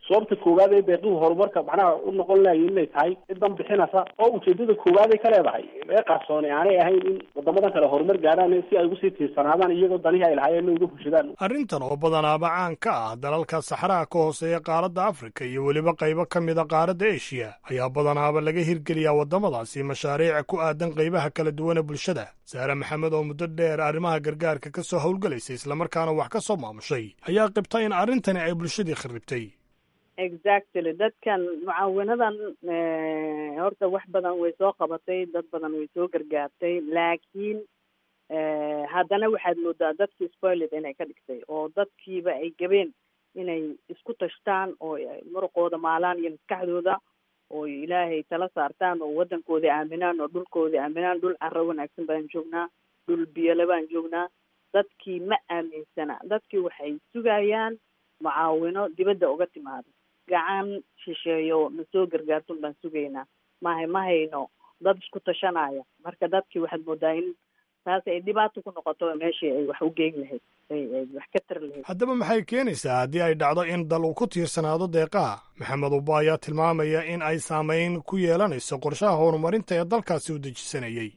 S4: sababta koowaad ee deeqihu horumarka macnaha u noqon lahaye inay tahay cidan bixinaysa oo ujeedada koowaad ay ka leedahay ee qarsooni aanay ahayn in wadamadan kale horumar gaadhaan si ay ugusii tiirsanaadaan iyagoo danihii ay lahaayeen uga bulshadaan
S1: arrintan oo badanaaba caan ka ah dalalka saxaraha ka hooseeya qaaradda afrika iyo weliba qaybo ka mid a qaaradda eshiya ayaa badanaaba laga hirgeliyaa waddamadaasi mashaariic ku aadan qaybaha kala duwan ee bulshada saare maxamed oo muddo dheer arrimaha gargaarka ka soo howlgalaysay islamarkaana wax ka soo maamushay ayaa qibta in arrintani ay bulshadii kharribtay
S14: exactly dadkan mucaawinadan horta wax badan way soo qabatay dad badan way soo gargaartay laakiin haddana waxaad moodaa dadkii spoiled inay ka dhigtay oo dadkiiba ay gabeen inay isku tashtaan oo muruqooda maalaan iyo maskaxdooda oo ilaahay tala saartaan oo waddankooda aaminaan oo dhulkooda aaminaan dhul carro wanaagsan baan joognaa dhul biyole baan joognaa dadkii ma aaminsana dadkii waxay sugayaan mucaawino dibadda uga timaado gacan shisheeyo na soo gargaartun baan sugaynaa mahay ma hayno dad isku tashanaya marka dadkii waxaad moodaa in taas ay dhibaato ku noqoto meeshii ay wax u geyn lahayd ay wax ka tari lahayd
S1: haddaba maxay keenaysaa haddii ay dhacdo in dal uu ku tiirsanaado deeqaha maxamed uba ayaa tilmaamaya in ay saameyn ku yeelanayso qorshaha horumarinta ee dalkaasi u dejisanayay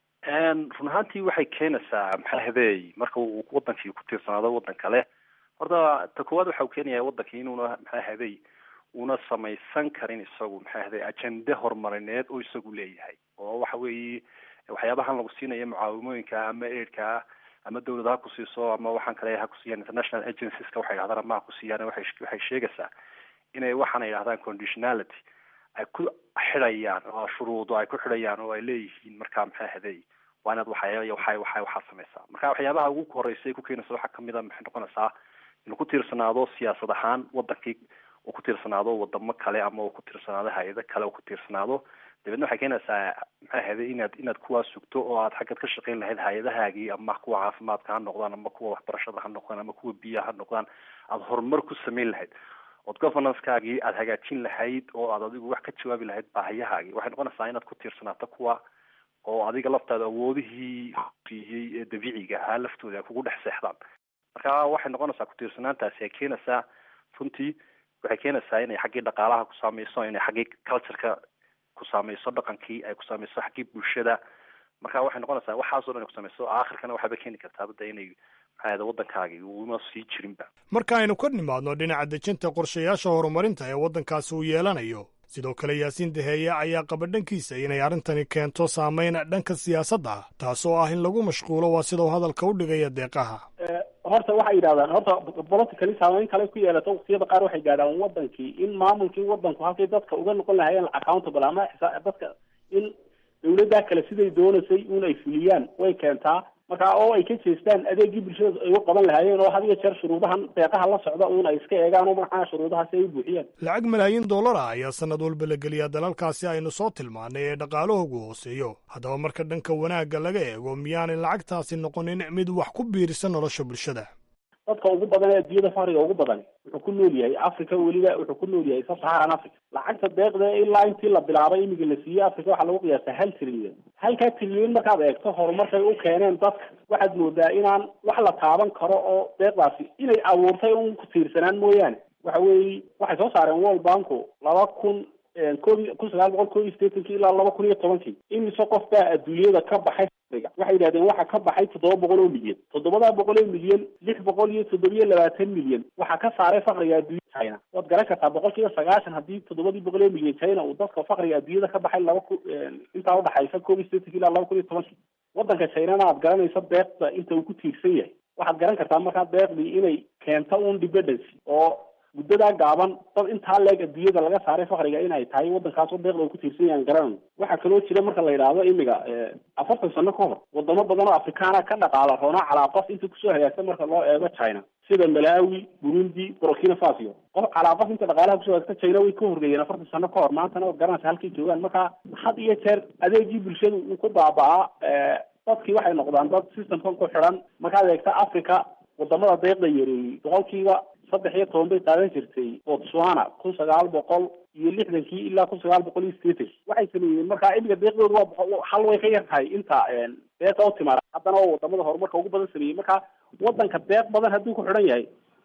S13: run ahaantii waxay keenaysaa maxaa habeey marka uu wadankii ku tiirsanaado waddan kale horta ta koowaad waxa uu keenaya wadankii inuuna maxaa haday una samaysan karin isagu maxaa haday ajende horumarineed oo isagu leeyahay oo waxa weeye waxyaabahan lagu siinayo mucaawimooyinka ama aidka ama dawlad ha ku siiso ama waxaan kale ha ku siiyaan international agencieska waxay yidhahdaan ama ha ku siiyaan waxay waxay sheegaysaa inay waxaan ay yidhahdaan conditionality ay ku xidhayaan oo shuruudo ay ku xidhayaan oo ay leeyihiin markaa maxaa haday waa inaad waxay waxay waxay waxaa samaysaa marka waxyaabaha ugu horeysay ku keenaysa waxaa kamid a maxay noqonaysaa inuu ku tiirsanaado siyaasad ahaan wadankii uu ku tiirsanaado wadamo kale ama uu ku tiirsanaado hay-ado kale uu ku tiirsanaado dabeedna waxay keenaysaa maxay ahayday inaad inaad kuwaa sugto oo aad xaggaad ka shaqayn lahayd hay-adahaagii ama kuwa caafimaadka ha noqdaan ama kuwa waxbarashada ha noqdaan ama kuwa biyaha ha noqdaan aada horumar ku samayn lahayd ood governance-kaagii aada hagaajin lahayd oo aad adigu wax ka jawaabi lahayd baahiyahaagii waxay noqonaysaa inaad ku tiirsanaato kuwa oo adiga laftaada awoodihii siiyey ee dabiiciga ahaa laftooda ay kugu dhex seexdaan marka waxay noqonaysaa ku-tiirsanaantaasi ay keenaysaa runtii waxay keenaysaa inay xaggii dhaqaalaha ku saameyso inay xaggii cultureka ku saameyso dhaqankii ay ku saameyso xaggii bulshada marka waxay noqonaysaa waxaasoo dhan ay ku saameyso aakhirkana waxaaba keeni kartaa bada inay maxaa waddankaagii uuma sii jirinba
S1: marka aynu ka nimaadno dhinaca dejinta qorshayaasha horumarinta ee waddankaasi uu yeelanayo sidoo kale yaasiin daheeye ayaa qaba dhankiisa inay arrintani keento saameyn dhanka siyaasadda ah taasoo ah in lagu mashquulo waa sidau hadalka u dhigaya deeqaha
S4: horta waxay yidhahdaan horta politically saameyn kale ku yeelato waqtiyada qaar waxay gaadhaan wadankii in maamulkii wadanku halkay dadka uga noqon lahayeen accountable ama dadka in dawladdaa kale siday doonaysay un ay fuliyaan way keentaa marka oo ay ka jeestaan adeegii bulshada ay u qaban lahaayeen oo had iyo jeer shuruudahan deeqaha la socda uun ay iska eegaan oo maxaa shuruudahaasi ay u buuxiyaan
S1: lacag malaayiin dollar ah ayaa sanad walba la geliyaa dalalkaasi aynu soo tilmaanay ee dhaqaalahoogu hooseeyo haddaba marka dhanka wanaagga laga eego miyaanay lacagtaasi noqonin mid wax ku biirisa nolosha bulshada
S4: dadka ugu badan ee adduunyada faqriga ugu badan wuxuu ku nool yahay africa weliba wuxuu ku nool yahay sub-saharan africa lacagta deeqda ilaa intii la bilaabay imiga la siiyey africa waxaa lagu qiyaastaa hal trilyan halkaa trilyan markaad eegto horumarkay u keeneen dadka waxaad moodaa inaan wax la taaban karo oo deeqdaasi inay abuurtay un ku tiirsanaan mooyaane waxa weeye waxay soo saareen world banku laba kun koob kun sagaal boqol koob iyo sideetankii ilaa laba kun iyo tobankii imise qof baa adduunyada ka baxay waxay yidhahdeen waxa ka baxay toddoba boqol oo milyan toddobadaa boqol oo milyan lix boqol iyo toddobiyo labaatan milyan waxaa ka saaray fakriga adduunya china waad garan kartaa boqol kiiba sagaashan haddii toddobadii boqol oo milyan china uu dadka fakriga adduunyada ka baxay laba ku intaa udhaxaysa koob iyo sideetankii ilaa laba kun iyo tobankii wadanka chinana aad garanaysa deeqda inta uu ku tiirsan yahay waxaad garan kartaa markaa deeqdii inay keento un dependency oo muddadaa gaaban dad intaa leeg adduunyada laga saaray fakriga inay tahay waddankaasoo deeqda uu ku tiirsan yahan garanayno waxaa kaloo jira marka la yidhaahdo imiga afartan sano ka hor wadamo badan oo afrikaana ka dhaqaala roonaa calaa qof inta kusoo hagaagsan marka loo eego china sida malawi burundi burkina faso qof calaa qof inta dhaqaalaha kusoo hagaagsan china way ka horreeyeen afartan sano ka hor maantana oo garanaysa halkay joogaan marka had iyo jeer adeegii bulshada uu ku baaba'aa dadkii waxay noqdaan dad systemkan ku xidhan markaad eegta africa wadamada deeqda yareeyey boqolkiiba saddex iyo toban bay qaadan jirtay botswana kun sagaal boqol iyo lixdankii ilaa kun sagaal boqol iyo sideetankii waxay sameeyeen marka imiga deeqdooda waa hal way ka yar tahay inta deeqa u timaada haddana oo wadamada horumarka ugu badan sameeyey marka wadanka deeq badan hadduu ku xidhan yahay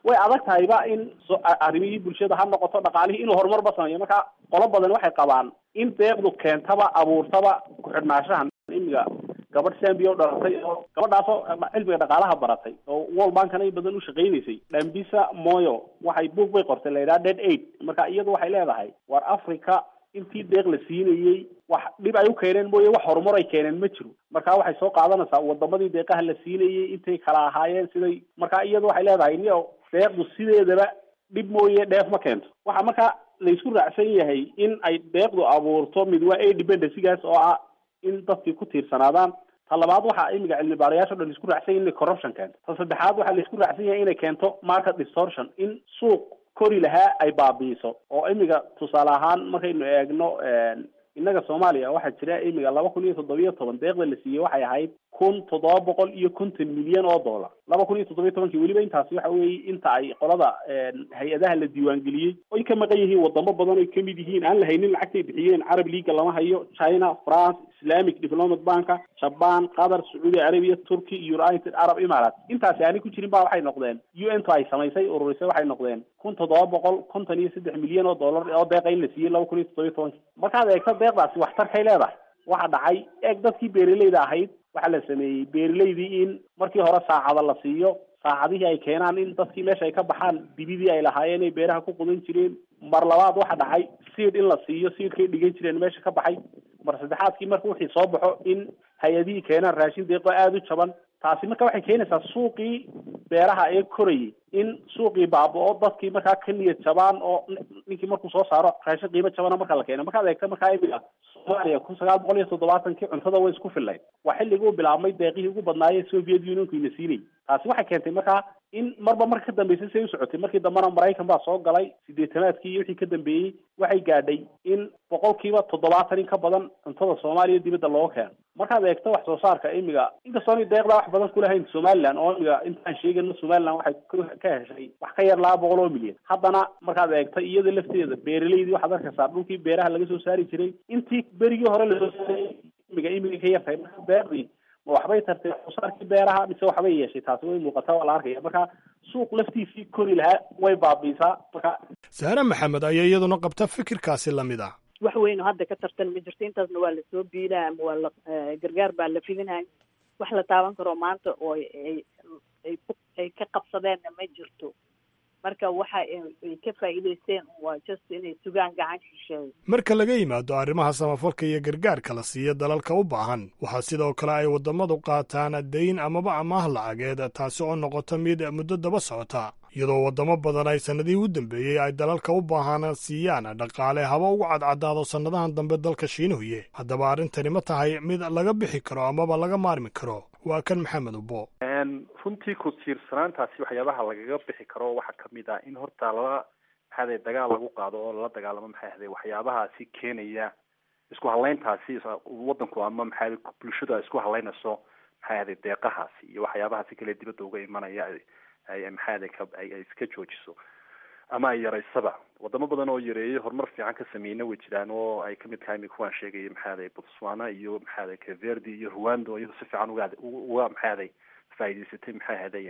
S4: way adag tahayba in so- a- arrimihii bulshada ha noqoto dhaqaalihii inuu horumarba sameeyo marka qolo badan waxay qabaan in deeqdu keentaba abuurtaba ku-xidhnaashahan imiga gabadh sambia u dhalatay oo gabadhaasoo cilmiga dhaqaalaha baratay oo world bankana in badan u shaqaynaysay dhambisa moyo waxay book bay qortay la yidhaha dead aid marka iyadu waxay leedahay war africa intii deeq la siinayey wax dhib ay u keeneen mooye wax horumar ay keeneen ma jiro marka waxay soo qaadanaysaa wadamadii deeqaha la siinayey intay kala ahaayeen siday marka iyadu waxay leedahay niyo deeqdu sideedaba dhib mooye dheef ma keento waxa marka laysku raacsan yahay in ay deeqdu abuurto mid waa a dependencygaas oo ah in dadkii ku tiirsanaadaan ta labaad waxaa imiga cilmi baarayaasha o dhan laisku raacsan yahay inay corruption keento ta saddexaad waxaa laisku raacsan yahay inay keento market distortion in suuq kori lahaa ay baabi'iso oo imiga tusaale ahaan markaynu eegno innaga soomaaliya waxaa jira imiga laba kun iyo toddobiyo toban deeqda la siiyey waxay ahayd kun toddoba boqol iyo konton milyan oo dollar laba kun iyo toddobiyo tobankii weliba intaasi waxa weeye inta ay qolada hay-adaha la diiwaangeliyey oy ka maqan yihiin wadamo badan oy kamid yihiin aan la haynin lacagtay bixiyeen carab leaga lama hayo china france islamic development banka jaban qatar sacuudi arabia turkey united arab emirates intaasi aanay ku jirin ba waxay noqdeen u n to ay samaysay ururisay waxay noqdeen kun toddoba boqol konton iyo saddex milyan oo dollar oo deeqa in la siiyey laba kun iyo toddobiyo tobankii markaad eegto deeqdaasi waxtarkay leedahay waxa dhacay eeg dadkii beeraleyda ahayd waxaa la sameeyey beeraleydii in markii hore saacada la siiyo saacadihii ay keenaan in dadkii meesha ay ka baxaan dibidii ay lahaayeen ay beeraha ku qudan jireen mar labaad waxa dhacay seed in la siiyo seedkay dhigan jireen meesha ka baxay mar saddexaadkii marka wixii soo baxo in hay-adihii keenaan raashin deeqo aada u jaban taasi marka waxay keenaysaa suuqii beeraha ee korayay in suuqii baaba-o dadkii markaa ka niyad jabaan oo ninkii markuu soo saaro raashin qiimo jabana marka la keeno markaad eegta markaa imiga soomaaliya kun sagaal boqol iyo toddobaatankii cuntada way isku fillayd waa xilligii u bilaabmay deeqihii ugu badnaayee soviet unionku ina siinayay taasi waxay keentay markaa in marba marka ka dambeysay say u socotay markii dambena maraykan baa soo galay sideetanaadkii iyo wixii ka dambeeyey waxay gaadhay in boqolkiiba toddobaatan in ka badan cuntada soomaaliya dibadda looga keeno markaad eegto wax soo saarka imiga inkastoona deeqdaa wax badan kulahayn somaliland oo imiga intaan sheegayno somaliland waxay ka heshay wax ka yar laba boqol oo milyan haddana markaad eegto iyada lafteeda beeraleydii waxaad arkaysaa dhulkii beeraha laga soo saari jiray intii berigii hore lasoo saaray imiga imiga ka yartahay marka beerdii ma waxbay tartay wax soo saarkii beeraha mise waxbay yeeshay taasi way muuqataa waa la arkaya marka suuq laftiisii kori lahaa way baabiisaa marka
S1: sahre maxamed ayaa iyaduna qabta fikirkaasi lamid ah
S14: wax weyn oo hadda ka tartan ma jirto intaasna waa lasoo biilaa ama waa la gargaar baa la fidinaya wax la taaban karo maanta oo ay ay ay ka qabsadeenna ma jirto marka waxa ay ka faa'iidaysteen waa just inay sugaan gacan shisheeyo
S1: marka laga yimaado arrimaha samafalka iyo gargaarka la siiya dalalka u baahan waxaa sidoo kale ay waddamadu qaataan dayn amaba amaah lacageed taasi oo noqota mid muddo daba socota iyadoo waddamo badan ay sannadihii u dambeeyey ay dalalka u baahan siiyaan dhaqaale haba ugu cadcadaado sannadahan dambe dalka shiinuhuye haddaba arrintani ma tahay mid laga bixi karo amaba laga maarmi karo waa kan maxamed ubo
S13: runtii ku tiirsanaantaasi waxyaabaha lagaga bixi karo waxaa kamid ah in horta lala maxaade dagaal lagu qaado oo lala dagaalamo maxay ahday waxyaabahaasi keenaya isku halayntaasi wadanku ama maxaade bulshadu ay isku halaynayso maxay ahday deeqahaasi iyo waxyaabahaasi kale dibadda uga imanaya ay maxaade ka ay iska joojiso ama ay yaraysaba wadamo badan oo yareeyay horumar fiican ka sameeyna way jiraan oo ay kamid tahay imika waan sheegaya maxaaday botswana iyo maxaaday caverdi iyo rwanda iyado si fiican uga uga maxaaday faa'idaysatay maxay ahaday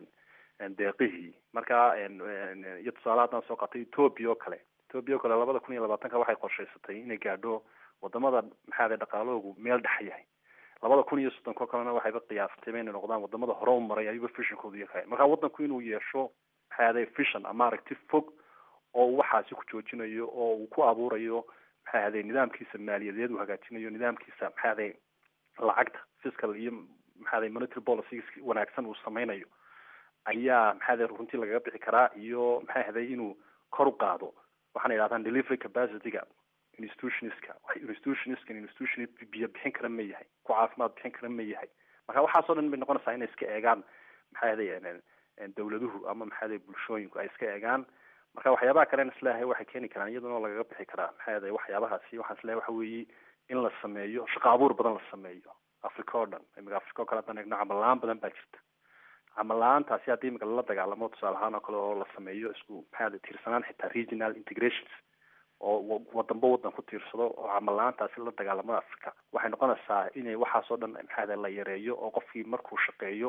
S13: deeqihii marka iyo tusaale haddaan soo qaatay ethoobia oo kale ethoobia oo kale labada kun iyo labaatanka waxay qorshaysatay inay gaadho wadamada maxaaday dhaqaalahoogu meel dhex yahay labada kun iyo soddonka oo kalena waxayba qiyaastayba inay noqdaan wadamada hore u maray ayuba fishonkoodu yahay marka wadanku inuu yeesho maxaaday vision ama aragti fog oo uu waxaasi ku joojinayo oo uu ku abuurayo maxay ahaday nidaamkiisa maaliyadeed uu hagaajinayo nidaamkiisa maxay ahaday lacagta fiscal iyo maxaaday monetary policy wanaagsan uu sameynayo ayaa maxaaday runtii lagaga bixi karaa iyo maxay ahaday inuu kor u qaado waxaana yidhahdaan delivery capacityga institutionska institutionska institution biyo bixin kara ma yahay ku caafimaad bixin kara ma yahay marka waxaasoo dhan bay noqonaysaa inay iska eegaan maxay ahaday dawladuhu ama maxaaday bulshooyinku ay iska eegaan marka waxyaabaha kalena isleeyahay waxay keeni karaan iyaduna lagaga bixi karaa maxay ahaday waxyaabahaasi waxaan isleeyahay waxa weeye in la sameeyo shaqo abuur badan la sameeyo africa oo dhan imika africa oo kale haddaan eegno camal la-aan badan baa jirta camal la-aantaasi haddii imika lala dagaalamo tusaale ahaan oo kale oo la sameeyo isku maxaa tiirsanaan xitaa regional integrations oo wadanba wadan ku tiirsado oo camal la-aantaasi la dagaalamada africa waxay noqonaysaa inay waxaasoo dhan maxaada la yareeyo oo qofkii markuu shaqeeyo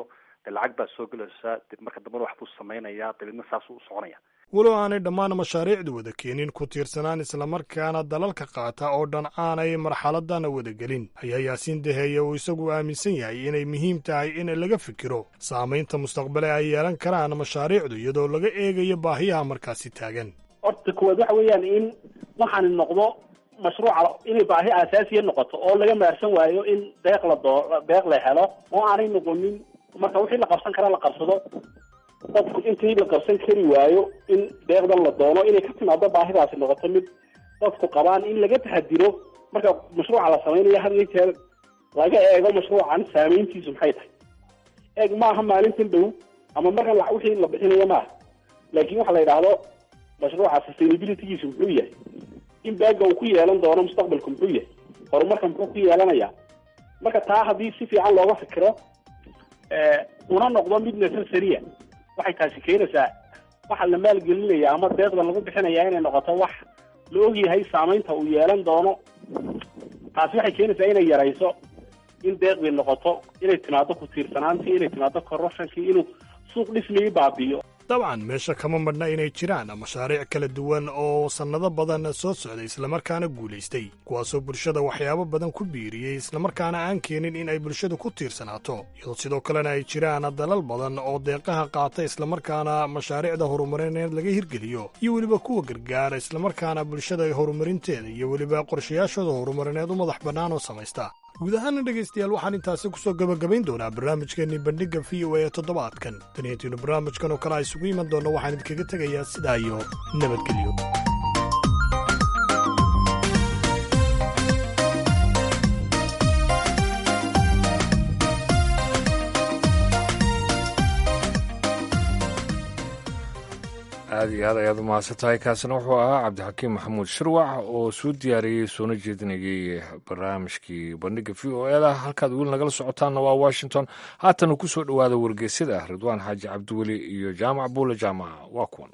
S13: dee lacag baa soo gelaysa dib marka dambana wax buu samaynayaa dabeedna saasuu u soconaya
S1: walow aanay dhammaan mashaariicdu wada keenin ku tiirsanaan islamarkaana dalalka qaata oo dhan aanay marxaladana wada gelin ayaa yaasiin daheeye uu isagu aaminsan yahay inay muhiim tahay in laga fikiro saamaynta mustaqbale ay yeelan karaan mashaariicdu iyadoo laga eegayo baahiyaha markaasi taagan
S4: horta kuwaad waxa weeyaan in waxaani noqdo mashruuca inay baahi aasaasiya noqoto oo laga maarsan waayo in deeq la doo deeq la helo oo aanay noqonin marka wixii la qabsan kara la qabsado qofku intii la qabsan kari waayo in deeqdan la doono inay ka timaado baahidaasi noqoto mid dadku qabaan in laga tahadiro marka mashruuca la samaynayo had iyo jeer laga eego mashruucan saameyntiisu maxay tahay eeg maaha maalintan dhow ama markan la wixii la bixinayo maaha laakiin waxa la yidhaahdo mashruuca sustainabilitygiisu muxuu yahay in baaga uu ku yeelan doono mustaqbalku muxuu yahay horumarka muxuu ku yeelanayaa marka taa haddii si fiican looga fikiro una noqdo mid necessaria waxay taasi keenaysaa waxa la maalgelinaya ama deeqda lagu bixinaya inay noqoto wax la ogyahay saamaynta uu yeelan doono taasi waxay keenaysaa inay yarayso in deeqdii noqoto inay timaado ku tiirsanaantii inay timaado corruptionkii inuu suuq dhismigii baabi'iyo
S1: dabcan meesha kama madhna inay jiraan mashaariic kala duwan oo sannado badan soo socday islamarkaana guulaystay kuwaasoo bulshada waxyaabo badan ku biiriyey islamarkaana aan keenin in ay bulshadu ku tiirsanaato iyadoo sidoo kalena ay jiraan dalal badan oo deeqaha qaata islamarkaana mashaariicda horumarineed laga hirgeliyo iyo weliba kuwa gargaara islamarkaana bulshada horumarinteeda iyo weliba qorshayaashooda horumarineed u madax bannaan oo samaysta guud ahaana dhegaystayaal waxaan intaasi ku soo gebagabayn doonaa barnaamijkeennii bandhigga v o a ee toddobaadkan taniyantiinu barnaamijkan oo kale a isugu iman doonna waxaan idinkaga tegayaa sidaa iyo nabadgelyo
S2: aada iyo aad ayaad u mahadsan tahay kaasina wuxuu ahaa cabdixakiim maxamuud shirwac oo soo diyaariyey soona jeedinayay barnaamijkii bandhigga v o e da halkaad weli nagala socotaanna waa washington haatan uu ku soo dhowaada wargeysyada ah ridwaan xaaji cabdiweli iyo jaamac buule jaamaca waa kuwan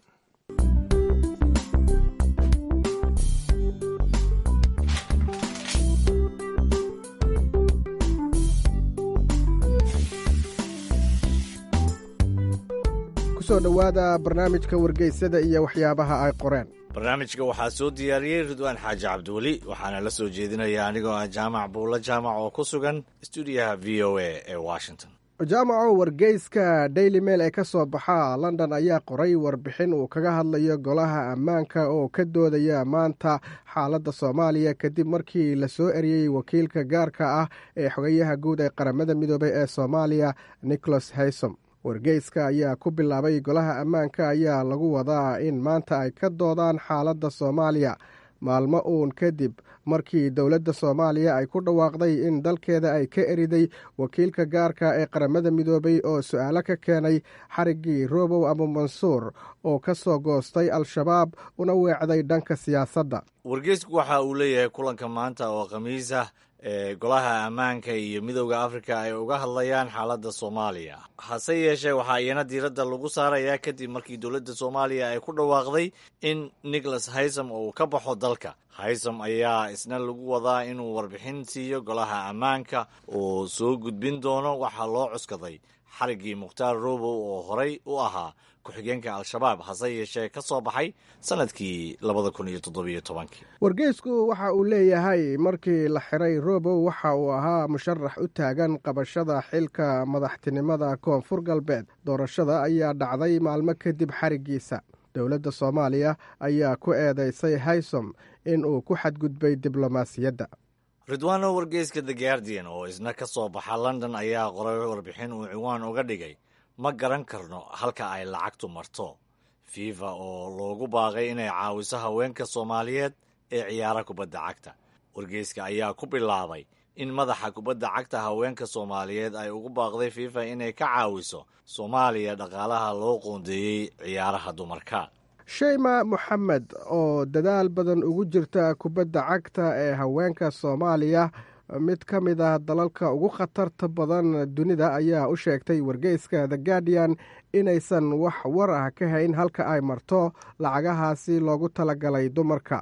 S15: kusoo dhowaada barnaamijka wargeysada iyo waxyaabaha ay qoreen
S16: barnaamijka waxaa soo diyaariyey ridwaan xaaji cabdiweli waxaana la soo jeedinaya anigoo ah jaamac buulla jaamac oo ku sugan stuudiyaha v o a ee washington
S15: jaamaco wargeyska daily mail ee ka soo baxa london ayaa qoray warbixin uu kaga hadlayo golaha ammaanka oo ka doodaya maanta xaaladda soomaaliya kadib markii la soo eriyey wakiilka gaarka ah ee xogayaha guud ee qaramada midoobay ee soomaaliya nicholas haysom wargeyska ayaa ku bilaabay golaha ammaanka ayaa lagu wadaa in maanta ay ka doodaan xaaladda soomaaliya maalmo uun kadib markii dowladda soomaaliya ay ku dhawaaqday in dalkeeda ay ka eriday wakiilka gaarka ee qaramada midoobay oo su-aalo ka keenay xariggii robow abu mansuur oo ka soo goostay al-shabaab una weecday dhanka siyaasadda
S16: wargeysku waxa uu leeyahay kulanka maanta oo khamiis ah ee golaha ammaanka iyo midowda afrika ay uga hadlayaan xaaladda soomaaliya hase yeeshee waxaa iyana diiradda lagu saarayaa kadib markii dowladda soomaaliya ay ku dhawaaqday in nicholas haysom uu ka baxo dalka haysom ayaa isna lagu wadaa inuu warbixin siiyo golaha ammaanka oo soo gudbin doono waxaa loo cuskaday xariggii mukhtaar robow oo horey u ahaa ku-xigeenka al-shabaab hase yeeshee ka soo baxay sanadkii labada kun iyo toddobiyo tobankii
S15: wargeysku waxa uu leeyahay markii la xiray robow waxa uu ahaa musharax u taagan qabashada xilka madaxtinimada koonfur galbeed doorashada ayaa dhacday maalmo kadib xariggiisa dowladda soomaaliya ayaa ku eedeysay haysom in uu ku xadgudbay diblomaasiyadda
S16: ridwaano wargeyska the guardian oo isna ka soo baxa london ayaa qoray warbixin uu ciwaan uga dhigay ma garan karno halka ay lacagtu marto fifa oo loogu baaqay inay caawiso haweenka soomaaliyeed ee ciyaara kubadda cagta wargeyska ayaa ku bilaabay in madaxa kubadda cagta haweenka soomaaliyeed ay ugu baaqday fifa inay ka caawiso soomaaliya dhaqaalaha loo qoondeeyey ciyaaraha dumarka
S15: sheyma moxamed oo dadaal badan ugu jirta kubadda cagta ee haweenka soomaaliya mid ka mid ah dalalka ugu khatarta badan dunida ayaa u sheegtay wargeyska the guardian inaysan wax war ah ka hayn halka ay marto lacagahaasi loogu talagalay dumarka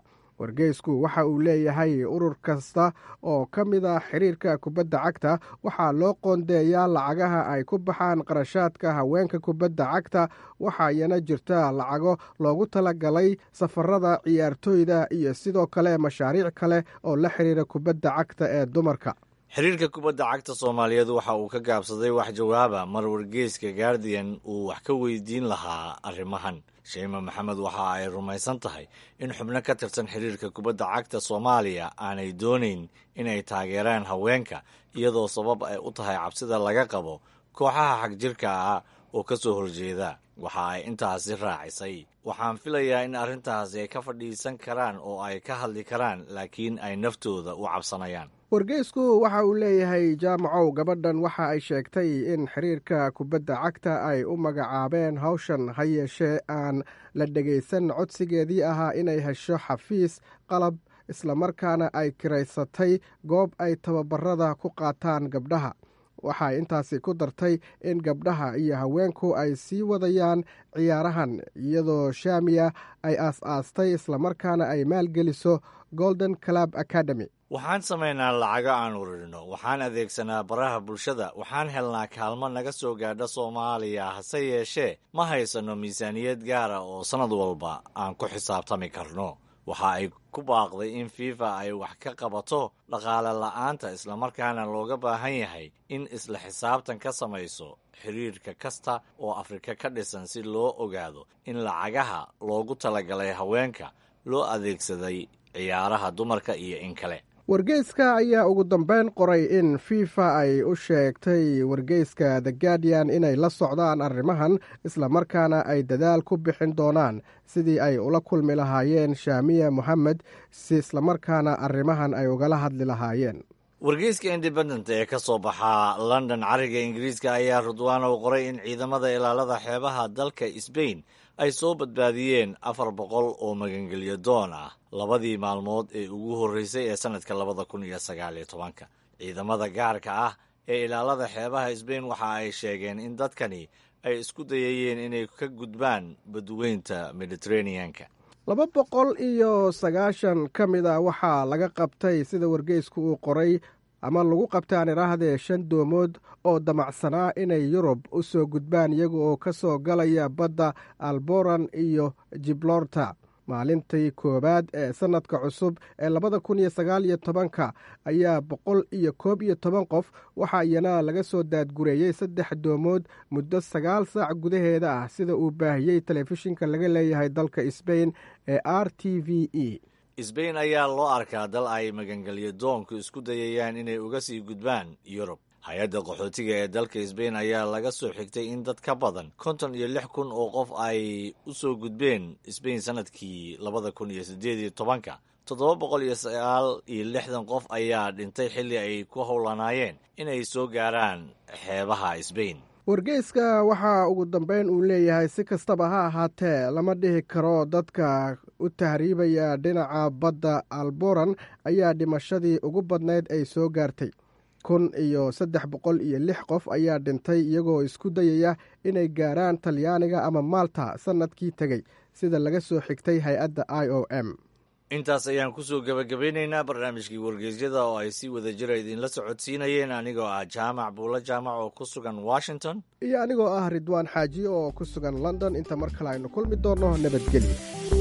S15: wargeysku waxa uu leeyahay urur kasta oo ka mid a xiriirka kubadda cagta waxaa loo qoondeeyaa lacagaha ay ku baxaan qarashaadka haweenka kubadda cagta waxaayana jirta lacago loogu talagalay safarada ciyaartooyda iyo sidoo kale mashaariic kale oo la xiriira kubadda cagta ee dumarka
S16: xiriirka kubadda cagta soomaaliyeed waxa uu ka gaabsaday wax jawaaba mar wargeyska guardian uu wax ka weydiin lahaa arrimahan sheima maxamed waxa ay rumaysan tahay in xubno ka tirsan xiriirka kubadda cagta soomaaliya aanay doonayn inay taageeraan haweenka iyadoo sabab ay u tahay cabsida laga qabo kooxaha xagjirka ah oo ka soo horjeeda waxa ay intaasi raacisay waxaan filayaa in arrintaasi ay ka fadhiisan karaan oo ay ka hadli karaan laakiin ay naftooda u cabsanayaan
S15: wargeysku waxa uu leeyahay jaamacow gabadhan waxa ay sheegtay in xiriirka kubadda cagta ay u magacaabeen hawshan ha yeeshee aan la dhegaysan codsigeedii ahaa inay hesho xafiis qalab islamarkaana ay kiraysatay goob ay tababarada ku qaataan gabdhaha waxay intaasi ku dartay in gabdhaha iyo haweenku ay sii wadayaan ciyaarahan iyadoo shaamiya ay aas-aastay islamarkaana ay maalgeliso golden club academy
S16: waxaan samaynaa lacago aan uririno waxaan adeegsanaa baraha bulshada waxaan helnaa kaalmo naga soo gaadha soomaaliya hase yeeshee ma haysanno miisaaniyad gaara oo sannad walba aan ku xisaabtami karno waxa ay ku baaqday in fifa ay wax ka qabato dhaqaale la'aanta islamarkaana looga baahan yahay in isla xisaabtan ka samayso xiriirka kasta oo afrika ka dhisan si loo ogaado in lacagaha loogu talagalay haweenka loo adeegsaday ciyaaraha dumarka iyo in kale
S15: wargeyska ayaa ugu dambeyn qoray in fifa ay u sheegtay wargeyska the guardian inay la socdaan arrimahan islamarkaana ay dadaal ku bixin doonaan sidii ay ula kulmi lahaayeen shaamiya moxamed si islamarkaana arrimahan ay ugala hadli lahaayeen
S16: wargeyska independent ee ka soo baxaa london cariga ingiriiska ayaa rudwanow qoray in ciidamada ilaalada xeebaha dalka sbain ay soo badbaadiyeen afar boqol oo magangelyo doon ah labadii maalmood ee ugu horreysay ee sannadka labada kun iyo sagaaliyo tobanka ciidamada gaarka ah ee ilaalada xeebaha sbain waxa ay sheegeen in dadkani ay isku dayayeen inay ka gudbaan badweynta mediteraneanka
S15: laba boqol iyo sagaashan ka mid a waxaa laga qabtay sida wargeysku uu qoray ama lagu qabtaan iraahdee shan doomood oo damacsanaa inay yurub u soo gudbaan iyaga oo ka soo galaya badda alboran iyo jiblorta maalintii koowaad ee sannadka cusub ee labada kun iyo sagaal iyo tobanka ayaa boqol iyo koob iyo toban qof waxaa iyana laga soo daadgureeyey saddex doomood muddo sagaal saac gudaheeda ah sida uu baahiyey telefishinka laga leeyahay dalka sbain ee r t v e
S16: sbain ayaa loo arkaa dal ay magangelyo doonku isku dayayaan inay uga sii gudbaan yurub hay-adda qaxootiga ee dalka sbain ayaa laga soo xigtay in dad ka badan konton iyo lix kun oo qof ay u soo gudbeen sbain sannadkii labada kun iyo siddeed iyo tobanka toddoba boqol iyo sagaal iyo lixdan qof ayaa dhintay xilli ay ku howlanaayeen inay soo gaaraan xeebaha sbain
S15: wargeyska waxaa ugu dambeyn uu leeyahay si kastaba ha ahaatee lama dhihi karo dadka u tahriibaya dhinaca badda alboran ayaa dhimashadii ugu badnayd ay soo gaartay kun iyo saddex boqol iyo lix qof ayaa dhintay iyagoo isku dayaya inay gaaraan talyaaniga ama maalta sannadkii tegey sida laga soo xigtay hay-adda i o m
S16: intaas ayaan kusoo gebagabeynaynaa barnaamijkii wargeysyada oo ay si wada jira idinla socodsiinayeen anigoo ah jaamac buulo jaamac oo ku sugan washington
S15: iyo anigoo ah ridwaan xaaji oo ku sugan london inta mar kale aynu kulmi doonno nabadgelyo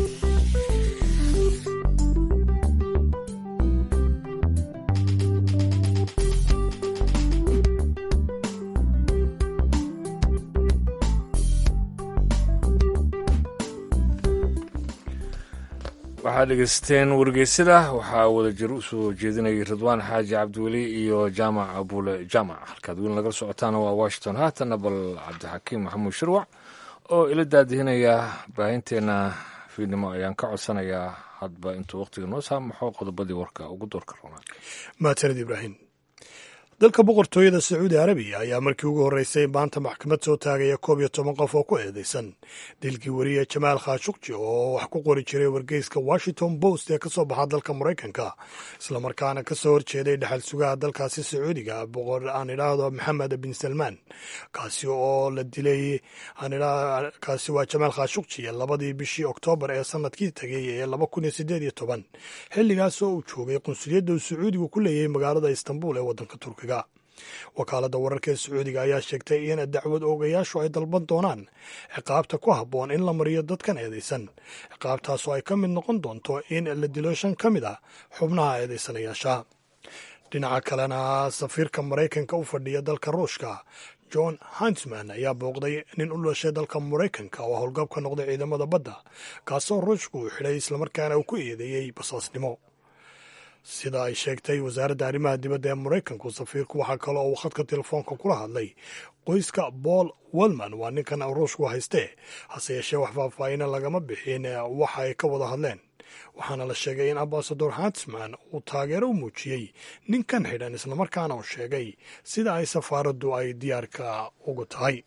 S2: waxaad dhegeysteen wargeysada waxaa wada jir u soo jeedinayay ridwaan xaaji cabdiweli iyo jaamac abuule jaamac halkaad weli nagala socotaana waa washington haatanna bal cabdixakiim maxamuud shirwac oo ila daadihinaya baahinteenna fiidnimo ayaan ka codsanayaa hadba intuu wakhtiga noo saamaxo qodobadii warka ugu doorka roonaa
S1: mahadsanid ibraahim dalka boqortooyada sacuudi arabiya ayaa markii ugu horreysay maanta maxkamad soo taagaya koob iyo toban qof oo ku eedeysan dilkii weriye jamaal khashukji oo wax ku qori jiray wargeyska washington post ee ka soo baxa dalka maraykanka islamarkaana ka soo horjeeday dhexal sugaha dalkaasi sacuudiga boqor aan idhaahdo maxamed bin salmaan kaasi oo la dilay kaasi waa jamaal khashukji labadii bishii oktoobar ee sanadkii tegay ee laba kun iyo sideed iyo toban xilligaas oo uu joogay qunsuliyadda uu sacuudigu ku leeyahay magaalada istanbul ee waddanka turkiga wakaaladda wararka ee sacuudiga ayaa sheegtay in dacwad oogayaashu ay dalban doonaan ciqaabta ku habboon in la mariyo dadkan eedeysan ciqaabtaasoo ay ka mid noqon doonto in la dilo shan ka mid ah xubnaha eedeysanayaasha dhinaca kalena safiirka maraykanka u fadhiya dalka ruushka john huntsman ayaa booqday nin u dhashay dalka maraykanka oo howlgab ka noqday ciidamada badda kaasoo ruushku uu xidhay islamarkaana uu ku eedeeyey basaasnimo sida ay sheegtay wasaaradda arrimaha dibadda ee maraykanku safiirku waxaa kale oo uu khadka telefoonka kula hadlay qoyska paul welman waa ninkan ruushku haystee hase yeeshee wax faahfaahina lagama bixin waxa ay ka wada hadleen waxaana la sheegay in ambasador huntsman uu taageero u muujiyey ninkan xidhan islamarkaana uu sheegay sida ay safaaraddu ay diyaarka ugu tahay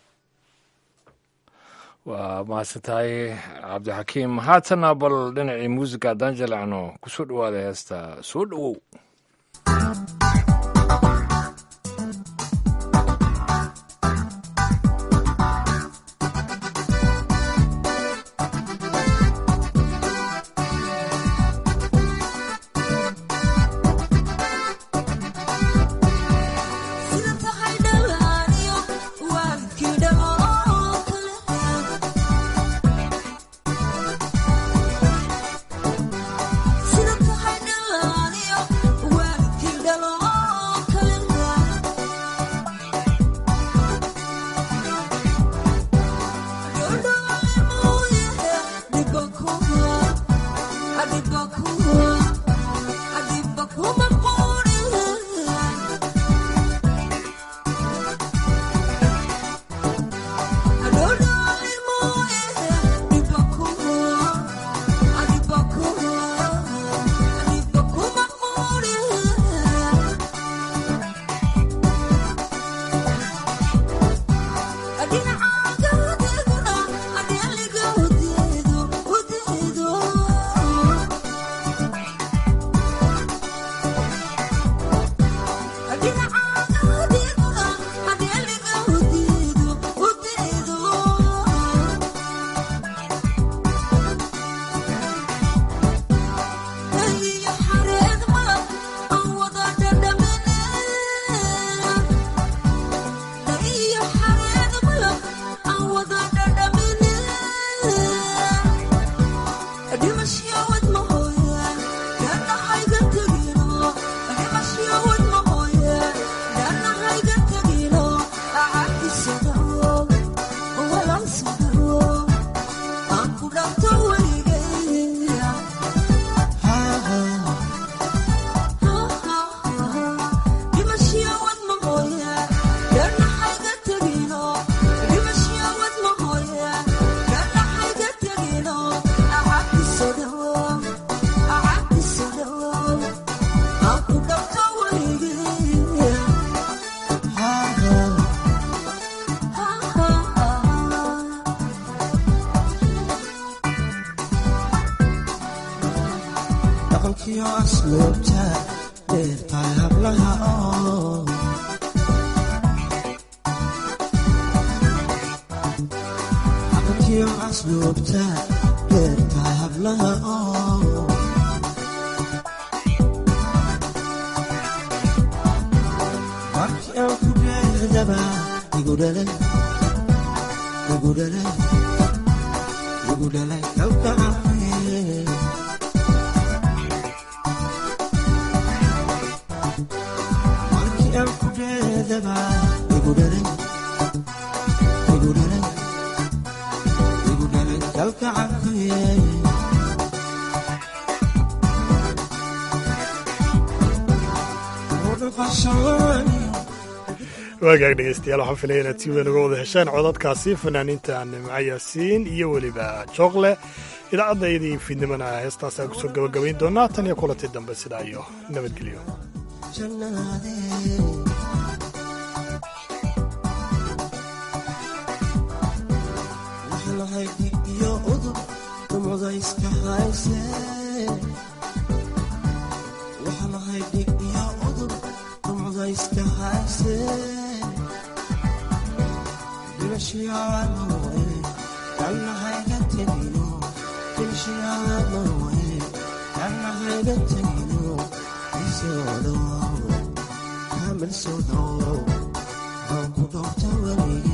S2: waa mahadsan tahay cabdixakiim haatana bal dhinacii muusiga haddaan jalacno kusoo dhawaada heesta soo dhowow
S1: waagaag dhegeystayaal waxaan filaya inaad si weyn uga wada hesheen codadkaasi fanaaniinta nimco yaasiin iyo weliba jookle idaacaddaydii fiidnimana heestaas aan kusoo gabagabayn doonaa tan iyo kulantii dambe sidaa iyo nabadgelyo
S17: Kamil soo dhawow, aan ku dhowta weliga